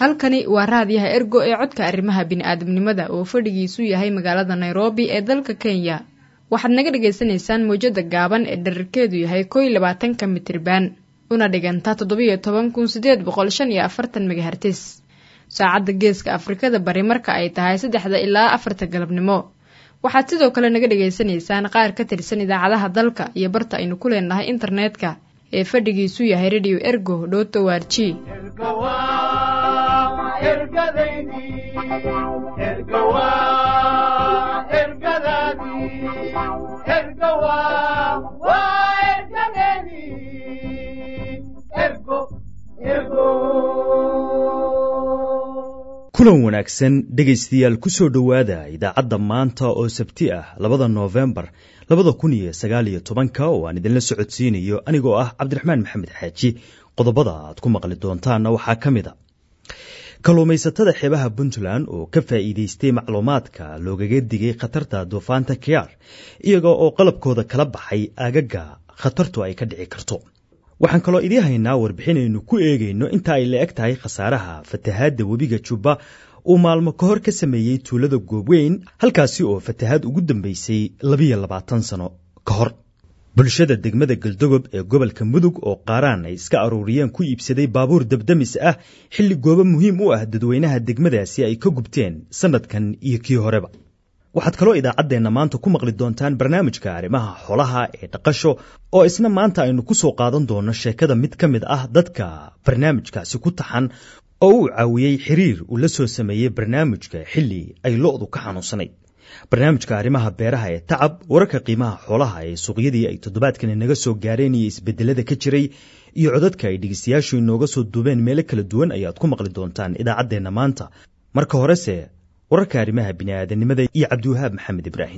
halkani waa raadiyaha ergo ee codka arrimaha bini'aadamnimada oo fadhigiisu yahay magaalada nairobi ee dalka kenya waxaad naga dhagaysanaysaan mawjada gaaban ee dherarkeedu yahay kow iyo labaatanka mitriban una dhigantaa toddobiyo toban kun sideed boqol shan iyo afartan megahertis saacadda geeska afrikada bari marka ay tahay saddexda ilaa afarta galabnimo waxaad sidoo kale naga dhagaysanaysaan qaar ka tirsan idaacadaha dalka iyo barta aynu ku leenahay internetka ee fadhigiisu yahay radio ergo dhoto warji kulan wanaagsan dhegaystayaal ku soo dhowaada idaacadda maanta oo sabti ah labada noofembar labada kun iyo sagaal iyo tobanka oo aan idinla socodsiinayo anigoo ah cabdiraxmaan maxamed xaaji qodobada aad ku maqli doontaanna waxaa ka mid a kalluumaysatada xeebaha puntland oo ka faa'iidaystay macluumaadka loogaga digay khatarta duufaanta kiyaar iyaga oo qalabkooda kala baxay aagaga khatartu ay ka dhici karto waxaan kaloo idii haynaa warbixinaynu ku eegayno inta ay la eg tahay khasaaraha fatahaadda webiga jubba uu maalmo ka hor ka sameeyey tuulada goobweyn halkaasi oo fatahaad ugu dambeysay labiyo labaatan sano ka hor bulshada degmada galdogob ee gobolka mudug oo qaaraan ay iska aruuriyeen ku iibsaday baabuur dabdamis ah xilli goobo muhiim u ah dadweynaha degmadaasi ay ka gubteen sannadkan iyo kii horeba waxaad kaloo idaacaddeenna maanta ku maqli doontaan barnaamijka arrimaha xoolaha ee dhaqasho oo isna maanta aynu ku soo qaadan doonno sheekada mid ka mid ah dadka barnaamijkaasi ku taxan oo uu caawiyey xiriir uu la soo sameeyey barnaamijka xilli ay lo'du ka xanuunsanayd barnaamijka arrimaha beeraha ee tacab wararka qiimaha xoolaha ee suuqyadii ay toddobaadkani naga soo gaareen iyo isbedelada ka jiray iyo codadka ay dhegeystayaashu inooga soo duubeen meelo kala duwan ayaad ku maqli doontaan idaacaddeenna maanta marka horese wararka arrimaha bini'aadanimada iyo cabdiwahaab maxamed ibraahim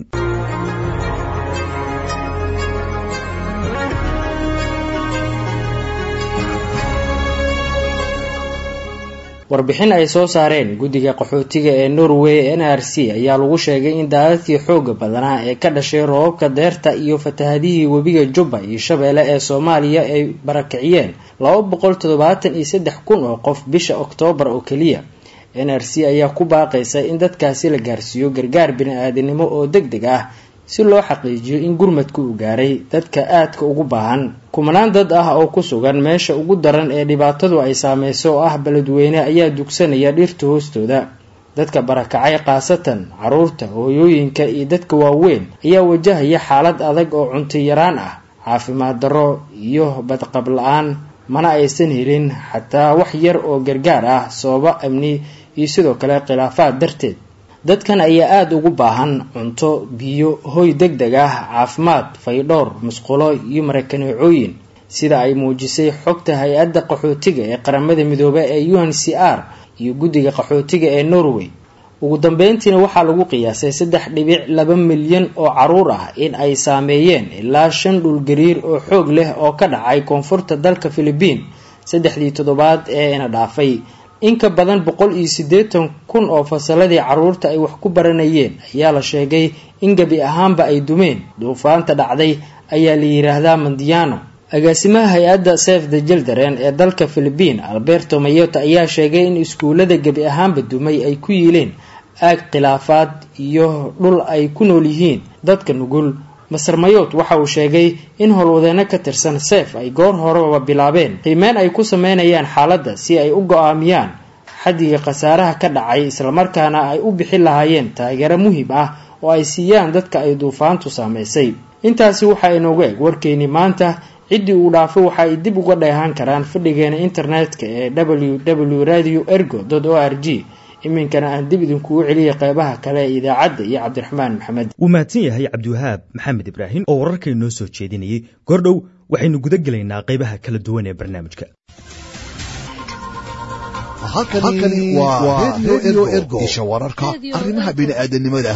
warbixin ay soo saareen guddiga qaxootiga ee norway n r c ayaa lagu sheegay in daadadkii xooga badanaa ee ka dhashay roobabka deerta iyo fatahadihii webiga jubba iyo shabeelle ee soomaaliya ay barakiciyeen laba boqol toddobaatan iyo saddex kun oo qof bisha oktoobar oo keliya n r c ayaa ku baaqaysa in dadkaasi la gaarsiiyo gargaar bini-aadanimo oo deg deg ah si loo xaqiijiyo in gurmadku uu gaaray dadka aadka ugu baahan kumanaan dad ah oo ku sugan meesha ugu daran ee dhibaatadu ay saameyso oo ah beledweyne ayaa dugsanaya dhirta hoostooda dadka barakacay khaasatan caruurta hooyooyinka iyo dadka waaweyn ayaa wajahaya xaalad adag oo cunto yaraan ah caafimaad darro iyo badqab la-aan mana aysan helin xataa wax yar oo gargaar ah sababo amni iyo sidoo kale khilaafaad darteed dadkan ayaa aada ugu baahan cunto biyo hoy deg deg ah caafimaad faydhowr musqulo iyo marakaneecooyin sida ay muujisay xogta hay-adda qaxootiga ee qaramada midoobe ee u n c r iyo guddiga qaxootiga ee norway ugu dambeyntiina waxaa lagu qiyaasay saddex dhibic laba milyan oo caruur ah in ay saameeyeen ilaa shan dhulgariir oo xoog leh oo ka dhacay koonfurta dalka philibiin saddexdii toddobaad ee ina dhaafay in ka badan boqol iyo siddeetan kun oo fasaladii caruurta ay wax ku baranayeen ayaa la sheegay in gebi ahaanba ay dumeen duufaanta dhacday ayaa la yiraahdaa mandiano agaasimaha hay-adda sef the jildaren ee dalka philibiin alberto mayota ayaa sheegay in iskuullada gebi ahaanba dumay ay ku yiileen aag khilaafaad iyo dhul ay ku nool yihiin dadka nugul maser mayot waxa uu sheegay in howlwadeeno ka tirsan sef ay goor horeba bilaabeen qiimeyn ay ku sameynayaan xaaladda si ay u go-aamiyaan xaddiga khasaaraha ka dhacay islamarkaana ay u bixin lahaayeen taageero muhiim ah oo ay siiyaan dadka ay duufaantu saameysay intaasi waxaa inoogu eg warkeynii maanta ciddii uu dhaafo waxa ay dib uga dheehaan karaan fadhigeena internetka ee w w radio ergo o r g iminkana aan dib idinkugu celiyay qeybaha kale ee idaacadda iyo cabdiraxmaan maxamed wuu mahadsan yahay cabdiwahaab maxamed ibraahim oo wararkay noo soo jeedinayay goordhow waxaynu guda gelaynaa qeybaha kala duwan ee barnaamijka halkani waa redio ergo isha wararka arrimaha bini'aadanimada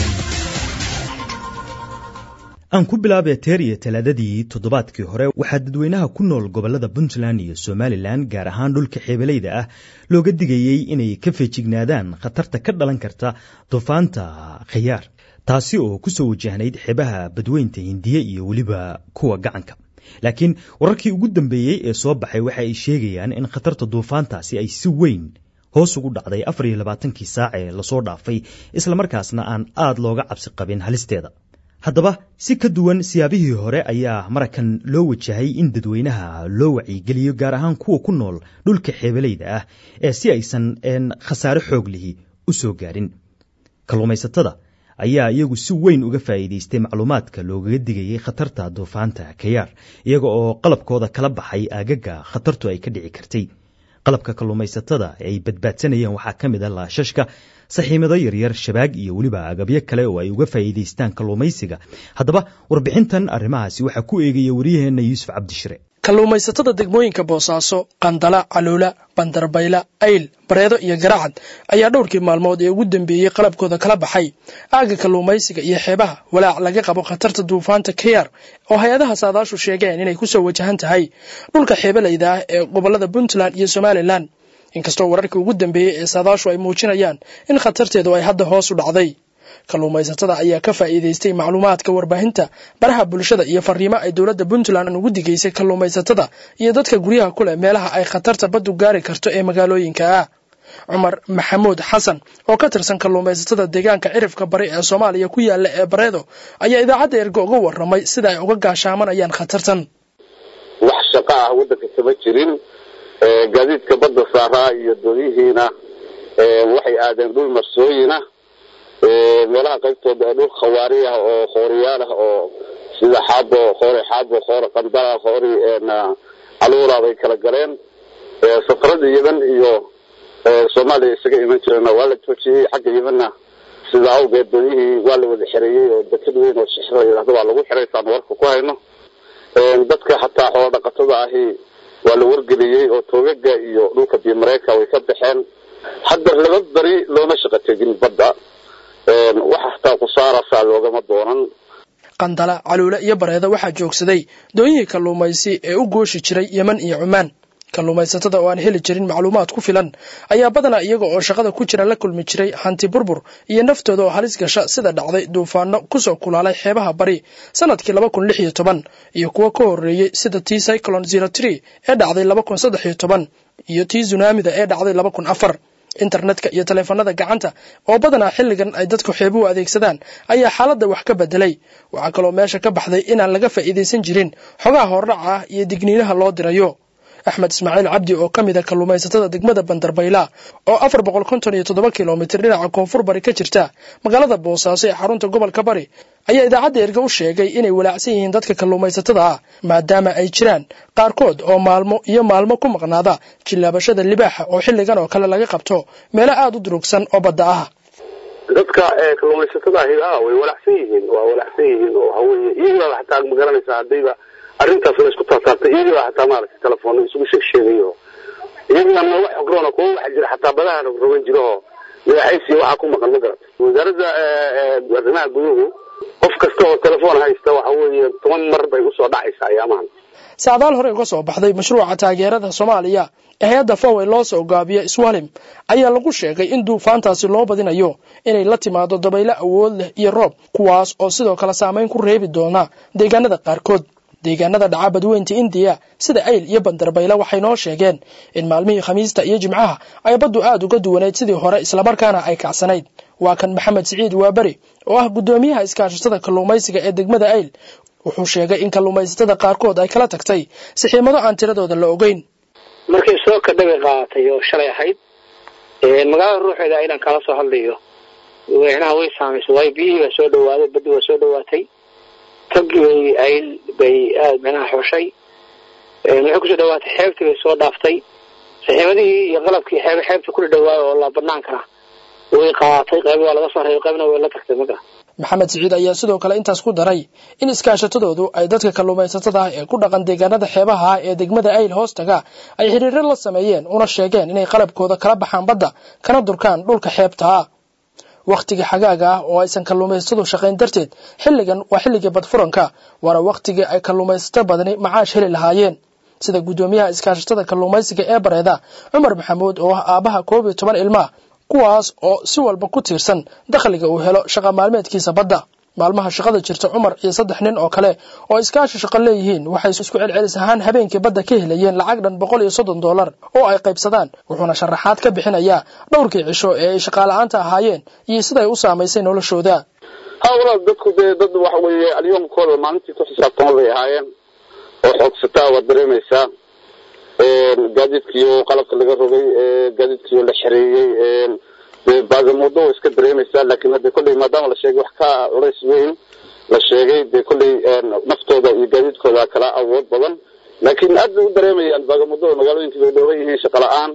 aan ku bilaabee teer iyo talaadadii toddobaadkii hore waxaa dadweynaha ku nool gobollada puntland iyo somalilan gaar ahaan dhulka xeebelayda ah looga digayey inay ka feejignaadaan khatarta ka dhalan karta duufaanta khayaar taasi oo ku soo wajahnayd xeebaha badweynta hindiye iyo weliba kuwa gacanka laakiin wararkii ugu dambeeyey ee soo baxay waxa ay sheegayaan in khatarta duufaantaasi ay si weyn hoos ugu dhacday afar iyo labaatankii saac ee lasoo dhaafay islamarkaasna aan aad looga cabsi qabin halisteeda haddaba si ka duwan siyaabihii hore ayaa marakan loo wajahay in dadweynaha loo wacyigeliyo gaar ahaan kuwa ku nool dhulka xeebalayda ah ee si aysan khasaare xoog lihi u soo gaarin kalluumaysatada ayaa iyagu si weyn uga faa'iidaystay macluumaadka loogaga digayay khatarta duufaanta kayaar iyaga oo qalabkooda kala baxay aagaga khatartu ay ka dhici kartay qalabka kalluumaysatada ay badbaadsanayeen waxaa ka mid a laashashka saxiimado yaryar shabaag iyo weliba agabyo kale oo ay uga faa'iidaystaan kalluumaysiga haddaba warbixintan arrimahaasi waxaa ku eegaya wariyaheenna yuusuf cabdishire kalluumaysatada degmooyinka boosaaso qandala caluula bandarbayla ayl bareedo iyo garacad ayaa dhowrkii maalmood ee ugu dambeeyey qalabkooda kala baxay aagga kalluumaysiga iyo xeebaha walaac laga qabo khatarta duufaanta kayar oo hay-adaha saadaashu sheegeen inay kusoo wajahan tahay dhulka xeebalayda ah ee gobolada puntland iyo somalilan inkastoo wararkii ugu dambeeyey ee saadaashu ay muujinayaan in khatarteedu ay hadda hoos u dhacday kalluumaysatada ayaa ka faa'iidaystay macluumaadka warbaahinta baraha bulshada iyo fariimo ay dowladda puntland ugu digaysay kalluumaysatada iyo dadka guryaha ku leh meelaha ay khatarta baddu gaari karto ee magaalooyinka ah cumar maxamuud xasan oo ka tirsan kalluumaysatada deegaanka cirifka bari ee soomaaliya ku yaala ee bareedo ayaa idaacadda ergo uga waramay sida ay uga gaashaamanayaan khatartan wax shaqo ah waddanka kama jirin gaadiidka badda saaraa iyo doodihiina waxay aadeen dhul marsooyina meelaha qaybtooda ee dhul khawaari ah oo khooriyaal ah oo sida xaabo khoore xaabo khoore qandala khoori caluura bay kala galeen safarada yemen iyo soomaaliya isaga iman jireenna waa la joojiyey xagga yemenna sida awgeed doonihii waa la wada xereeyey oo deked weyn oo shixra yidhahdo waa lagu xiray saan warka ku hayno dadka xataa xoolo dhaqatada ahi waa la wargeliyey oo toogaga iyo dhulka bimareyka way ka baxeen hadda laba beri looma shaqo tegin badda wax hataa kusaarasaa loogama doonan qandala caluule iyo bareedo waxaa joogsaday doonyihii kalluumaysi ee u gooshi jiray yemen iyo cumaan kalluumaysatada oo aan heli jirin macluumaad ku filan ayaa badanaa iyaga oo shaqada ku jira la kulmi jiray hanti burbur iyo naftooda oo halis gasha sida dhacday duufaano kusoo kulaalay xeebaha bari sanadkii laba kun lix iyo toban iyo kuwo ka horreeyey sida tii cyclon zero tree ee dhacday laba kun saddex iyo toban iyo tii zunaamida ee dhacday laba kun afar internetka iyo taleefanada gacanta oo badanaa xilligan ay dadku xeebuhu adeegsadaan ayaa xaaladda wax ka bedelay waxaa kaloo meesha ka baxday inaan laga faa'iidaysan jirin xogaha hordhaca ah iyo digniinaha loo dirayo axmed ismaaciil cabdi oo ka mid a kalluumaysatada degmada bandarbayla oo afar boqol konton iyo toddoba kilomitir dhinaca koonfur bari ka jirta magaalada boosaaso ee xarunta gobolka bari ayaa idaacadda erge u sheegay inay walaacsan yihiin dadka kalluumaysatada ah maadaama ay jiraan qaarkood oo maalmo iyo maalmo ku maqnaada jillaabashada libaaxa oo xilligan oo kale laga qabto meelo aada u durugsan oo badda ah dadka kalluumaysatada ahi a way walacsan yihiin waa walacsan yihiin oo haweye iyagiibaa xataa magaranaysaa haddayba arrintaas la isku taataabtay iyagiibaa xataa maaragtay telefoon isugu sheeg sheegayo iyagiibaa nooga xogroona kuwa waxa jira xataa badaha rogrogan jira oo madaxaysiya waxaa ku maqan ma garata wasaaradda arrimaha guduhu qof kasta oo telefoon haysta waxa weeye toban mar bay usoo dhacaysaa ayaamahan sacdaal hore uga soo baxday mashruuca taageerada soomaaliya ee hay-adda fowey loo soo gaabiyo iswalim ayaa lagu sheegay in duufaantaasi loo badinayo inay la timaado dabaylo awood leh iyo roob kuwaas oo sidoo kale saameyn ku reebi doona deegaanada qaarkood deegaanada dhaca badweynta indiya sida ayl iyo bandarbayla waxay noo sheegeen in maalmihii khamiista iyo jimcaha ay baddu aada uga duwanayd sidii hore islamarkaana ay kacsanayd waa kan maxamed siciid waaberi oo ah guddoomiyaha iskaashatada kalluumaysiga ee degmada ayl wuxuu sheegay in kalluumaysatada qaarkood ay kala tagtay sixiimado aan tiradooda la ogeyn markay soo kadhabay qaadatay oo shalay ahayd magaalada ruuxeeda aylan kala soo hadlayo weynaha way saamaysay waayo biyihii baa soo dhawaaday baddi waa soo dhawaatay tagii bay ayl bay aada micnaha xushay waxay kusoo dhawaatay xeebtii bay soo dhaaftay saxiimadihii iyo qalabkii xeeb xeebta kula dhawaayo oo la banaankana way qaadatay qayb waa laga soo reebay qaybna way la tagtay maga maxamed siciid ayaa sidoo kale intaas ku daray in iskaashatadoodu ay dadka kalluumaysatada ah ee ku dhaqan deegaanada xeebaha ah ee degmada ayl hoostaga ay xiriiro la sameeyeen una sheegeen inay qalabkooda kala baxaan badda kana durkaan dhulka xeebta ah wakhtigii xagaaga ah oo aysan kalluumaysatadu shaqayn darteed xilligan waa xilligii badfuranka waana wakhtigii ay kalluumaysato badani macaash heli lahaayeen sida guddoomiyaha iskaashatada kalluumaysiga ee bareeda cumar maxamuud oo ah aabaha koob iyo toban ilmaa kuwaas oo si walba ku tiirsan dakhliga uu helo shaqa maalmeedkiisa badda maalmaha shaqada jirta cumar iyo saddex nin oo kale oo iskaashi shaqo leeyihiin waxay isku celcelis ahaan habeenkii badda ka helayeen lacag dhan boqol iyo soddon dollar oo ay qaybsadaan wuxuuna sharaxaad ka bixinayaa dhowrkii cisho ee ay shaqaala-aanta ahaayeen iyo siday u saamaysay noloshooda ha walaal dadku dee dad waxa weeye alyoomkooda maalintii ku xisaabtama bay ahaayeen oo xoogsataa waad dareemaysaa gaadiidkiyo qalabka laga rogay gaadiidkiyo la xereeyey dee baagamudo way iska dareemaysaa laakiin hadde kolley maadaama la sheegay wax ka culays weyn la sheegay dee kolley naftooda iyo gaadiidkooda kala awood badan laakiin aad bay u dareemayaan baagamuddada magaalooyinkii bay dhooban yihiin shaqa la-aan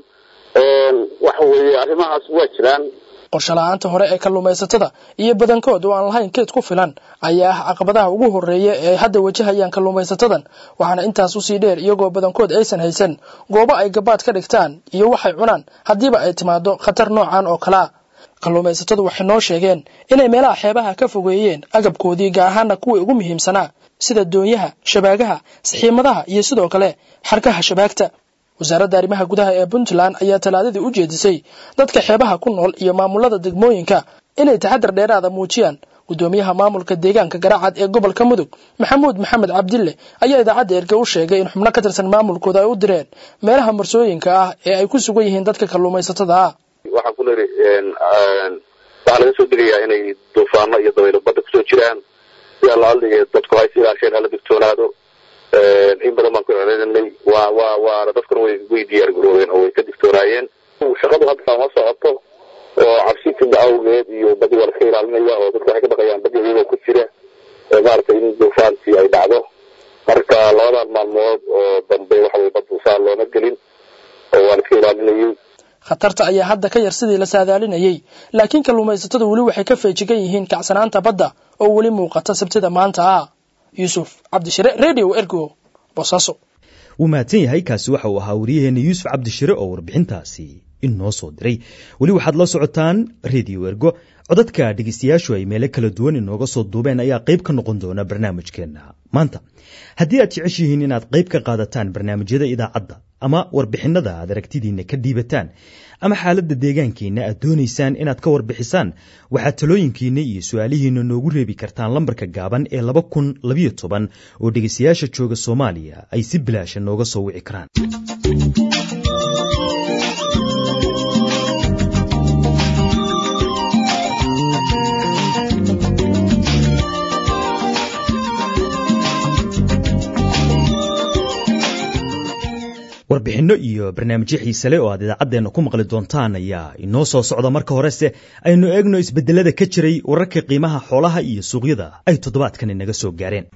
waxa weeye arrimahaas waa jiraan qorshe la-aanta hore ee kalluumaysatada iyo badankood oo aan lahayn keed ku filan ayaa ah caqabadaha ugu horreeya ee ay hadda wajahayaan kalluumaysatadan waxaana intaas usii dheer iyagoo badankood aysan haysan goobo ay gabaad ka dhigtaan iyo waxay cunaan haddiiba ay timaado khatar noocan oo kalea kalluumaysatadu waxay noo sheegeen inay meelaha xeebaha ka fogeeyeen agabkoodii gaar ahaana kuwii ugu muhiimsanaa sida doonyaha shabaagaha saxiimadaha iyo sidoo kale xarkaha shabaagta wasaaradda arrimaha gudaha ee puntland ayaa talaadadii u jeedisay dadka xeebaha ku nool iyo maamulada degmooyinka inay taxadar dheeraada muujiyaan guddoomiyaha maamulka deegaanka garacad ee gobolka mudug maxamuud maxamed cabdille ayaa idaacadda erge u sheegay in xubno ka tirsan maamulkooda ay u direen meelaha marsooyinka ah ee ay ku sugan yihiin dadka kalluumaysatada ah waxaan ku leehi waxaa laga soo degayaa inay duufaano iyo dabaylo badda kusoo jiraan sida laaliga dadku hay si ilaasheen hala digtoonaado in badan baan ku celcelinay waa waa waana dadkuna way way diyaar garoobeen oo way ka digtoonaayeen shaqadu hadda ma socoto oo cabsitinda awgeed iyo badi waa laska ilaalinaya oo dadku waxay ka baqayaan badi iyagoo ku jira maaragtay in duufaantii ay dhacdo marka labadan maalmood oo dambe waxa weye bad duufaan looma gelin oo waa laska ilaalinayay khatarta ayaa hadda ka yar sidii la saadaalinayay laakiin kalluumaysatadu weli waxay ka feejigan yihiin kacsanaanta badda oo weli muuqata sabtida maanta ah yuusuf cabdishire radio ergo boosaaso wuu mahadsan yahay kaasi waxa uu ahaa wariyaheenna yuusuf cabdishire oo warbixintaasi inoo soo diray weli waxaad la socotaan radio ergo codadka dhegeystayaashu ay meelo kala duwan inooga soo duubeen ayaa qayb ka noqon doona barnaamijkeenna maanta haddii aad jeceshihiin inaad qayb ka qaadataan barnaamijyada idaacadda ama warbixinada aad aragtidiinna ka dhiibataan ama xaaladda deegaankiinna aad doonaysaan inaad ka warbixisaan waxaad talooyinkiinna iyo su-aalihiinna noogu reebi kartaan lambarka gaaban ee laba kun labayo toban oo dhegeystayaasha jooga soomaaliya ay si bilaasha nooga soo wici karaan warbixinno iyo barnaamijyo xiise leh oo aad idaacaddeenna ku maqli doontaan ayaa inoo soo socda marka horese aynu eegno isbeddelada ka jiray wararka qiimaha xoolaha iyo suuqyada ay toddobaadkan inaga soo gaareen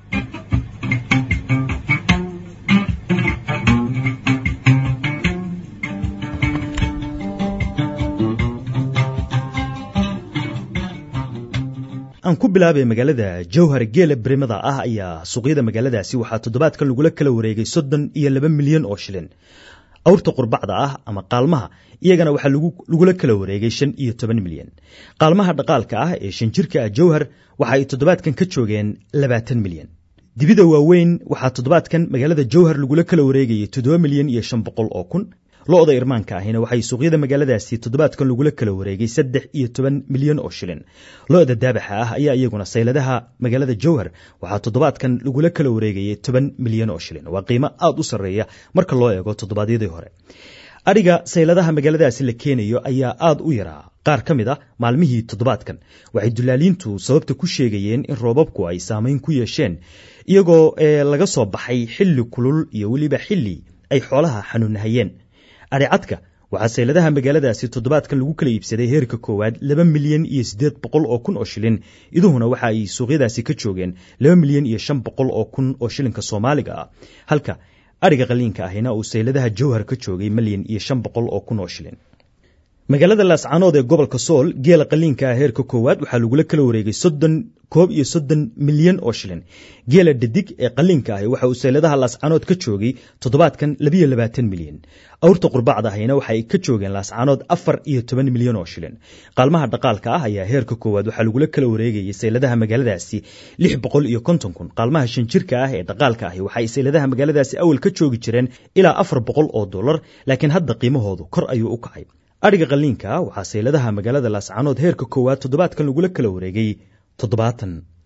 aan ku bilaabay magaalada jowhar geela berimada ah ayaa suuqyada magaaladaasi waxaa toddobaadkan lagula kala wareegay soddon iyo laba milyan oo shilin awrta qurbacda ah ama qaalmaha iyagana waxaa lagula kala wareegay shan iyo toban milyan qaalmaha dhaqaalka ah ee shan jirka ah jowhar waxa ay toddobaadkan ka joogeen labaatan milyan dibida waaweyn waxaa toddobaadkan magaalada jowhar lagula kala wareegayay toddoba milyan iyo shan boqol oo kun lo-da irmaanka ahina waxay suuqyada magaaladaasi toddobaadkan lagula kala wareegay saddex iyo toban milyan oo shilin lo-da daabaxa ah ayaa iyaguna sayladaha magaalada jowhar waxaa toddobaadkan lagula kala wareegayay toban milyan oo shilin waa qiimo aada u sarreeya marka loo eego toddobaadyadii hore adhiga sayladaha magaaladaasi la keenayo ayaa aada u yaraa qaar ka mid a maalmihii toddobaadkan waxay dulaaliintu sababta ku sheegayeen in roobabku ay saameyn ku yeesheen iyagoo laga soo baxay xilli kulul iyo weliba xilli ay xoolaha xanuunahayeen adhicadka waxaa sayladaha magaaladaasi toddobaadkan lagu kala iibsaday heerka koowaad laba milyan iyo siddeed boqol oo kun oo shilin iduhuna waxa ay suuqyadaasi ka joogeen laba milyan iyo shan boqol oo kun oo shilinka soomaaliga ah halka adhiga qaliinka ahina uu sayladaha jowhar ka joogay milyan iyo shan boqol oo kun oo shilin magaalada laascaanood ee gobolka sool geela qaliinka ah heerka koowaad waxaa lagula kala wareegay soddon koob iyo soddon milyan oo shilin geela dhadig ee qaliinka ahi waxa uu sayladaha laascaanood ka joogay toddobaadkan labiyo labaatan milyan awrta qurbacda ahina waxa ay ka joogeen laascaanood afar iyo toban milyan oo shilin qaalmaha dhaqaalka ah ayaa heerka koowaad waxaa lagula kala wareegayay sayladaha magaaladaasi lix boqol iyo konton kun qaalmaha shan jirka ah ee dhaqaalka ahi waxa ay sayladaha magaaladaasi awal ka joogi jireen ilaa afar boqol oo dollar laakiin hadda qiimahoodu kor ayuu u kacay adhiga qaliinka waxaa sayladaha magaalada laascaanood heerka koowaad toddobaadkan lagula kala wareegay toddobaatan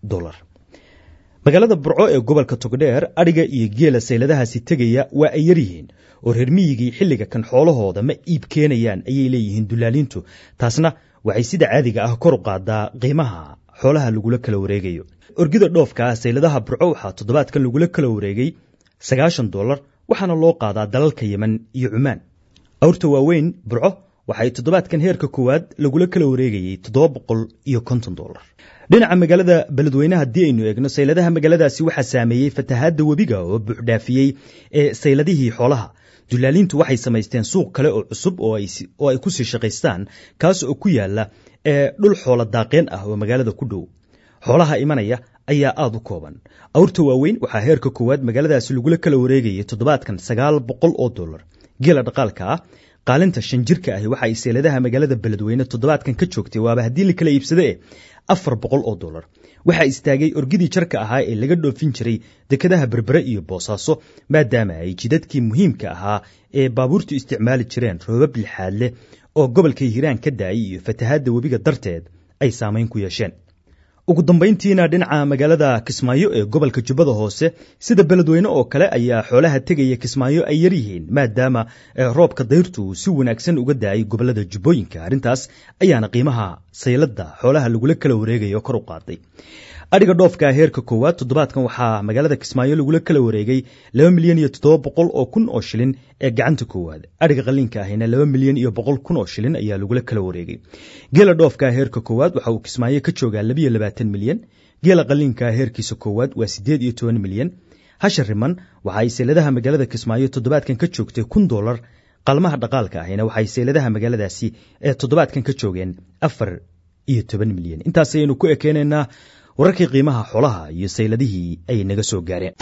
dolar magaalada burco ee gobolka togdheer adhiga iyo geela sayladahaasi tegaya waa ay yaryihiin oo reer miyigii xilliga kan xoolahooda ma iib keenayaan ayay leeyihiin dulaaliintu taasna waxay sida caadiga ah kor u qaadaa qiimaha xoolaha lagula kala wareegayo orgida dhoofka ah sayladaha burco waxaa toddobaadkan lagula kala wareegay sagaashan dolar waxaana loo qaadaa dalalka yemen iyo cumaan awrta waaweyn burco waxay toddobaadkan heerka koowaad lagula kala wareegayey toddoba boqol iyo konton dolar dhinaca magaalada beledweyne haddii aynu eegno sayladaha magaaladaasi waxaa saameeyey fatahaadda webiga oo buuxdhaafiyey ee sayladihii xoolaha dulaaliintu waxay samaysteen suuq kale oo cusub oo ay ku sii shaqaystaan kaas oo ku yaala ee dhul xoola daaqeen ah oo magaalada ku dhow xoolaha imanaya ayaa aada u kooban awrta waaweyn waxaa heerka koowaad magaaladaasi lagula kala wareegayay toddobaadkan sagaal boqol oo dolar geela dhaqaalka ah qaalinta shan jirka ahi waxa ay seeladaha magaalada beledweyne toddobaadkan ka joogtay waaba haddii la kala iibsade e afar boqol oo dolar waxaa istaagay orgidii jarka ahaa ee laga dhoofin jiray dekadaha berbere iyo boosaaso maadaama ay jidadkii muhiimka ahaa ee baabuurtu isticmaali jireen roobab lixaad leh oo gobolka hiiraan ka daayay iyo fatahaadda webiga darteed ay saamayn ku yeesheen ugu dambayntiina dhinaca magaalada kismaayo ee gobolka jubbada hoose sida beledweyne oo kale ayaa xoolaha tegaya kismaayo ay yaryihiin maadaama roobka dayrtu uu si wanaagsan uga daayay gobolada jubbooyinka arrintaas ayaana qiimaha sayladda xoolaha lagula kala wareegayo kor u qaaday adhiga dhoofka heerka koowaad toddobaadkan waxaa magaalada kismaayo lagula kala wareegay laba milyan iyo toddoba boqol oo kun oo shilin ee gacanta koowaad adhiga qaliinka ahina laba milyan iyo boqol kun oo shilin ayaa lagula kala wareegay geela dhoofka heerka koowaad waxa uu kismaayo ka joogaa labiyo labaatan milyan geela qaliinka heerkiisa koowaad waa siddeed iyo toban milyan hasha riman waxa ay seeladaha magaalada kismaayo toddobaadkan ka joogtay kun dolar qalmaha dhaqaalka ahina waxay seeladaha magaaladaasi ee toddobaadkan ka joogeen afar iyo toban milyan intaas ayaynu ku ekeenaynaa wararkii qiimaha xoolaha iyo sayladihii ay naga soo gaareen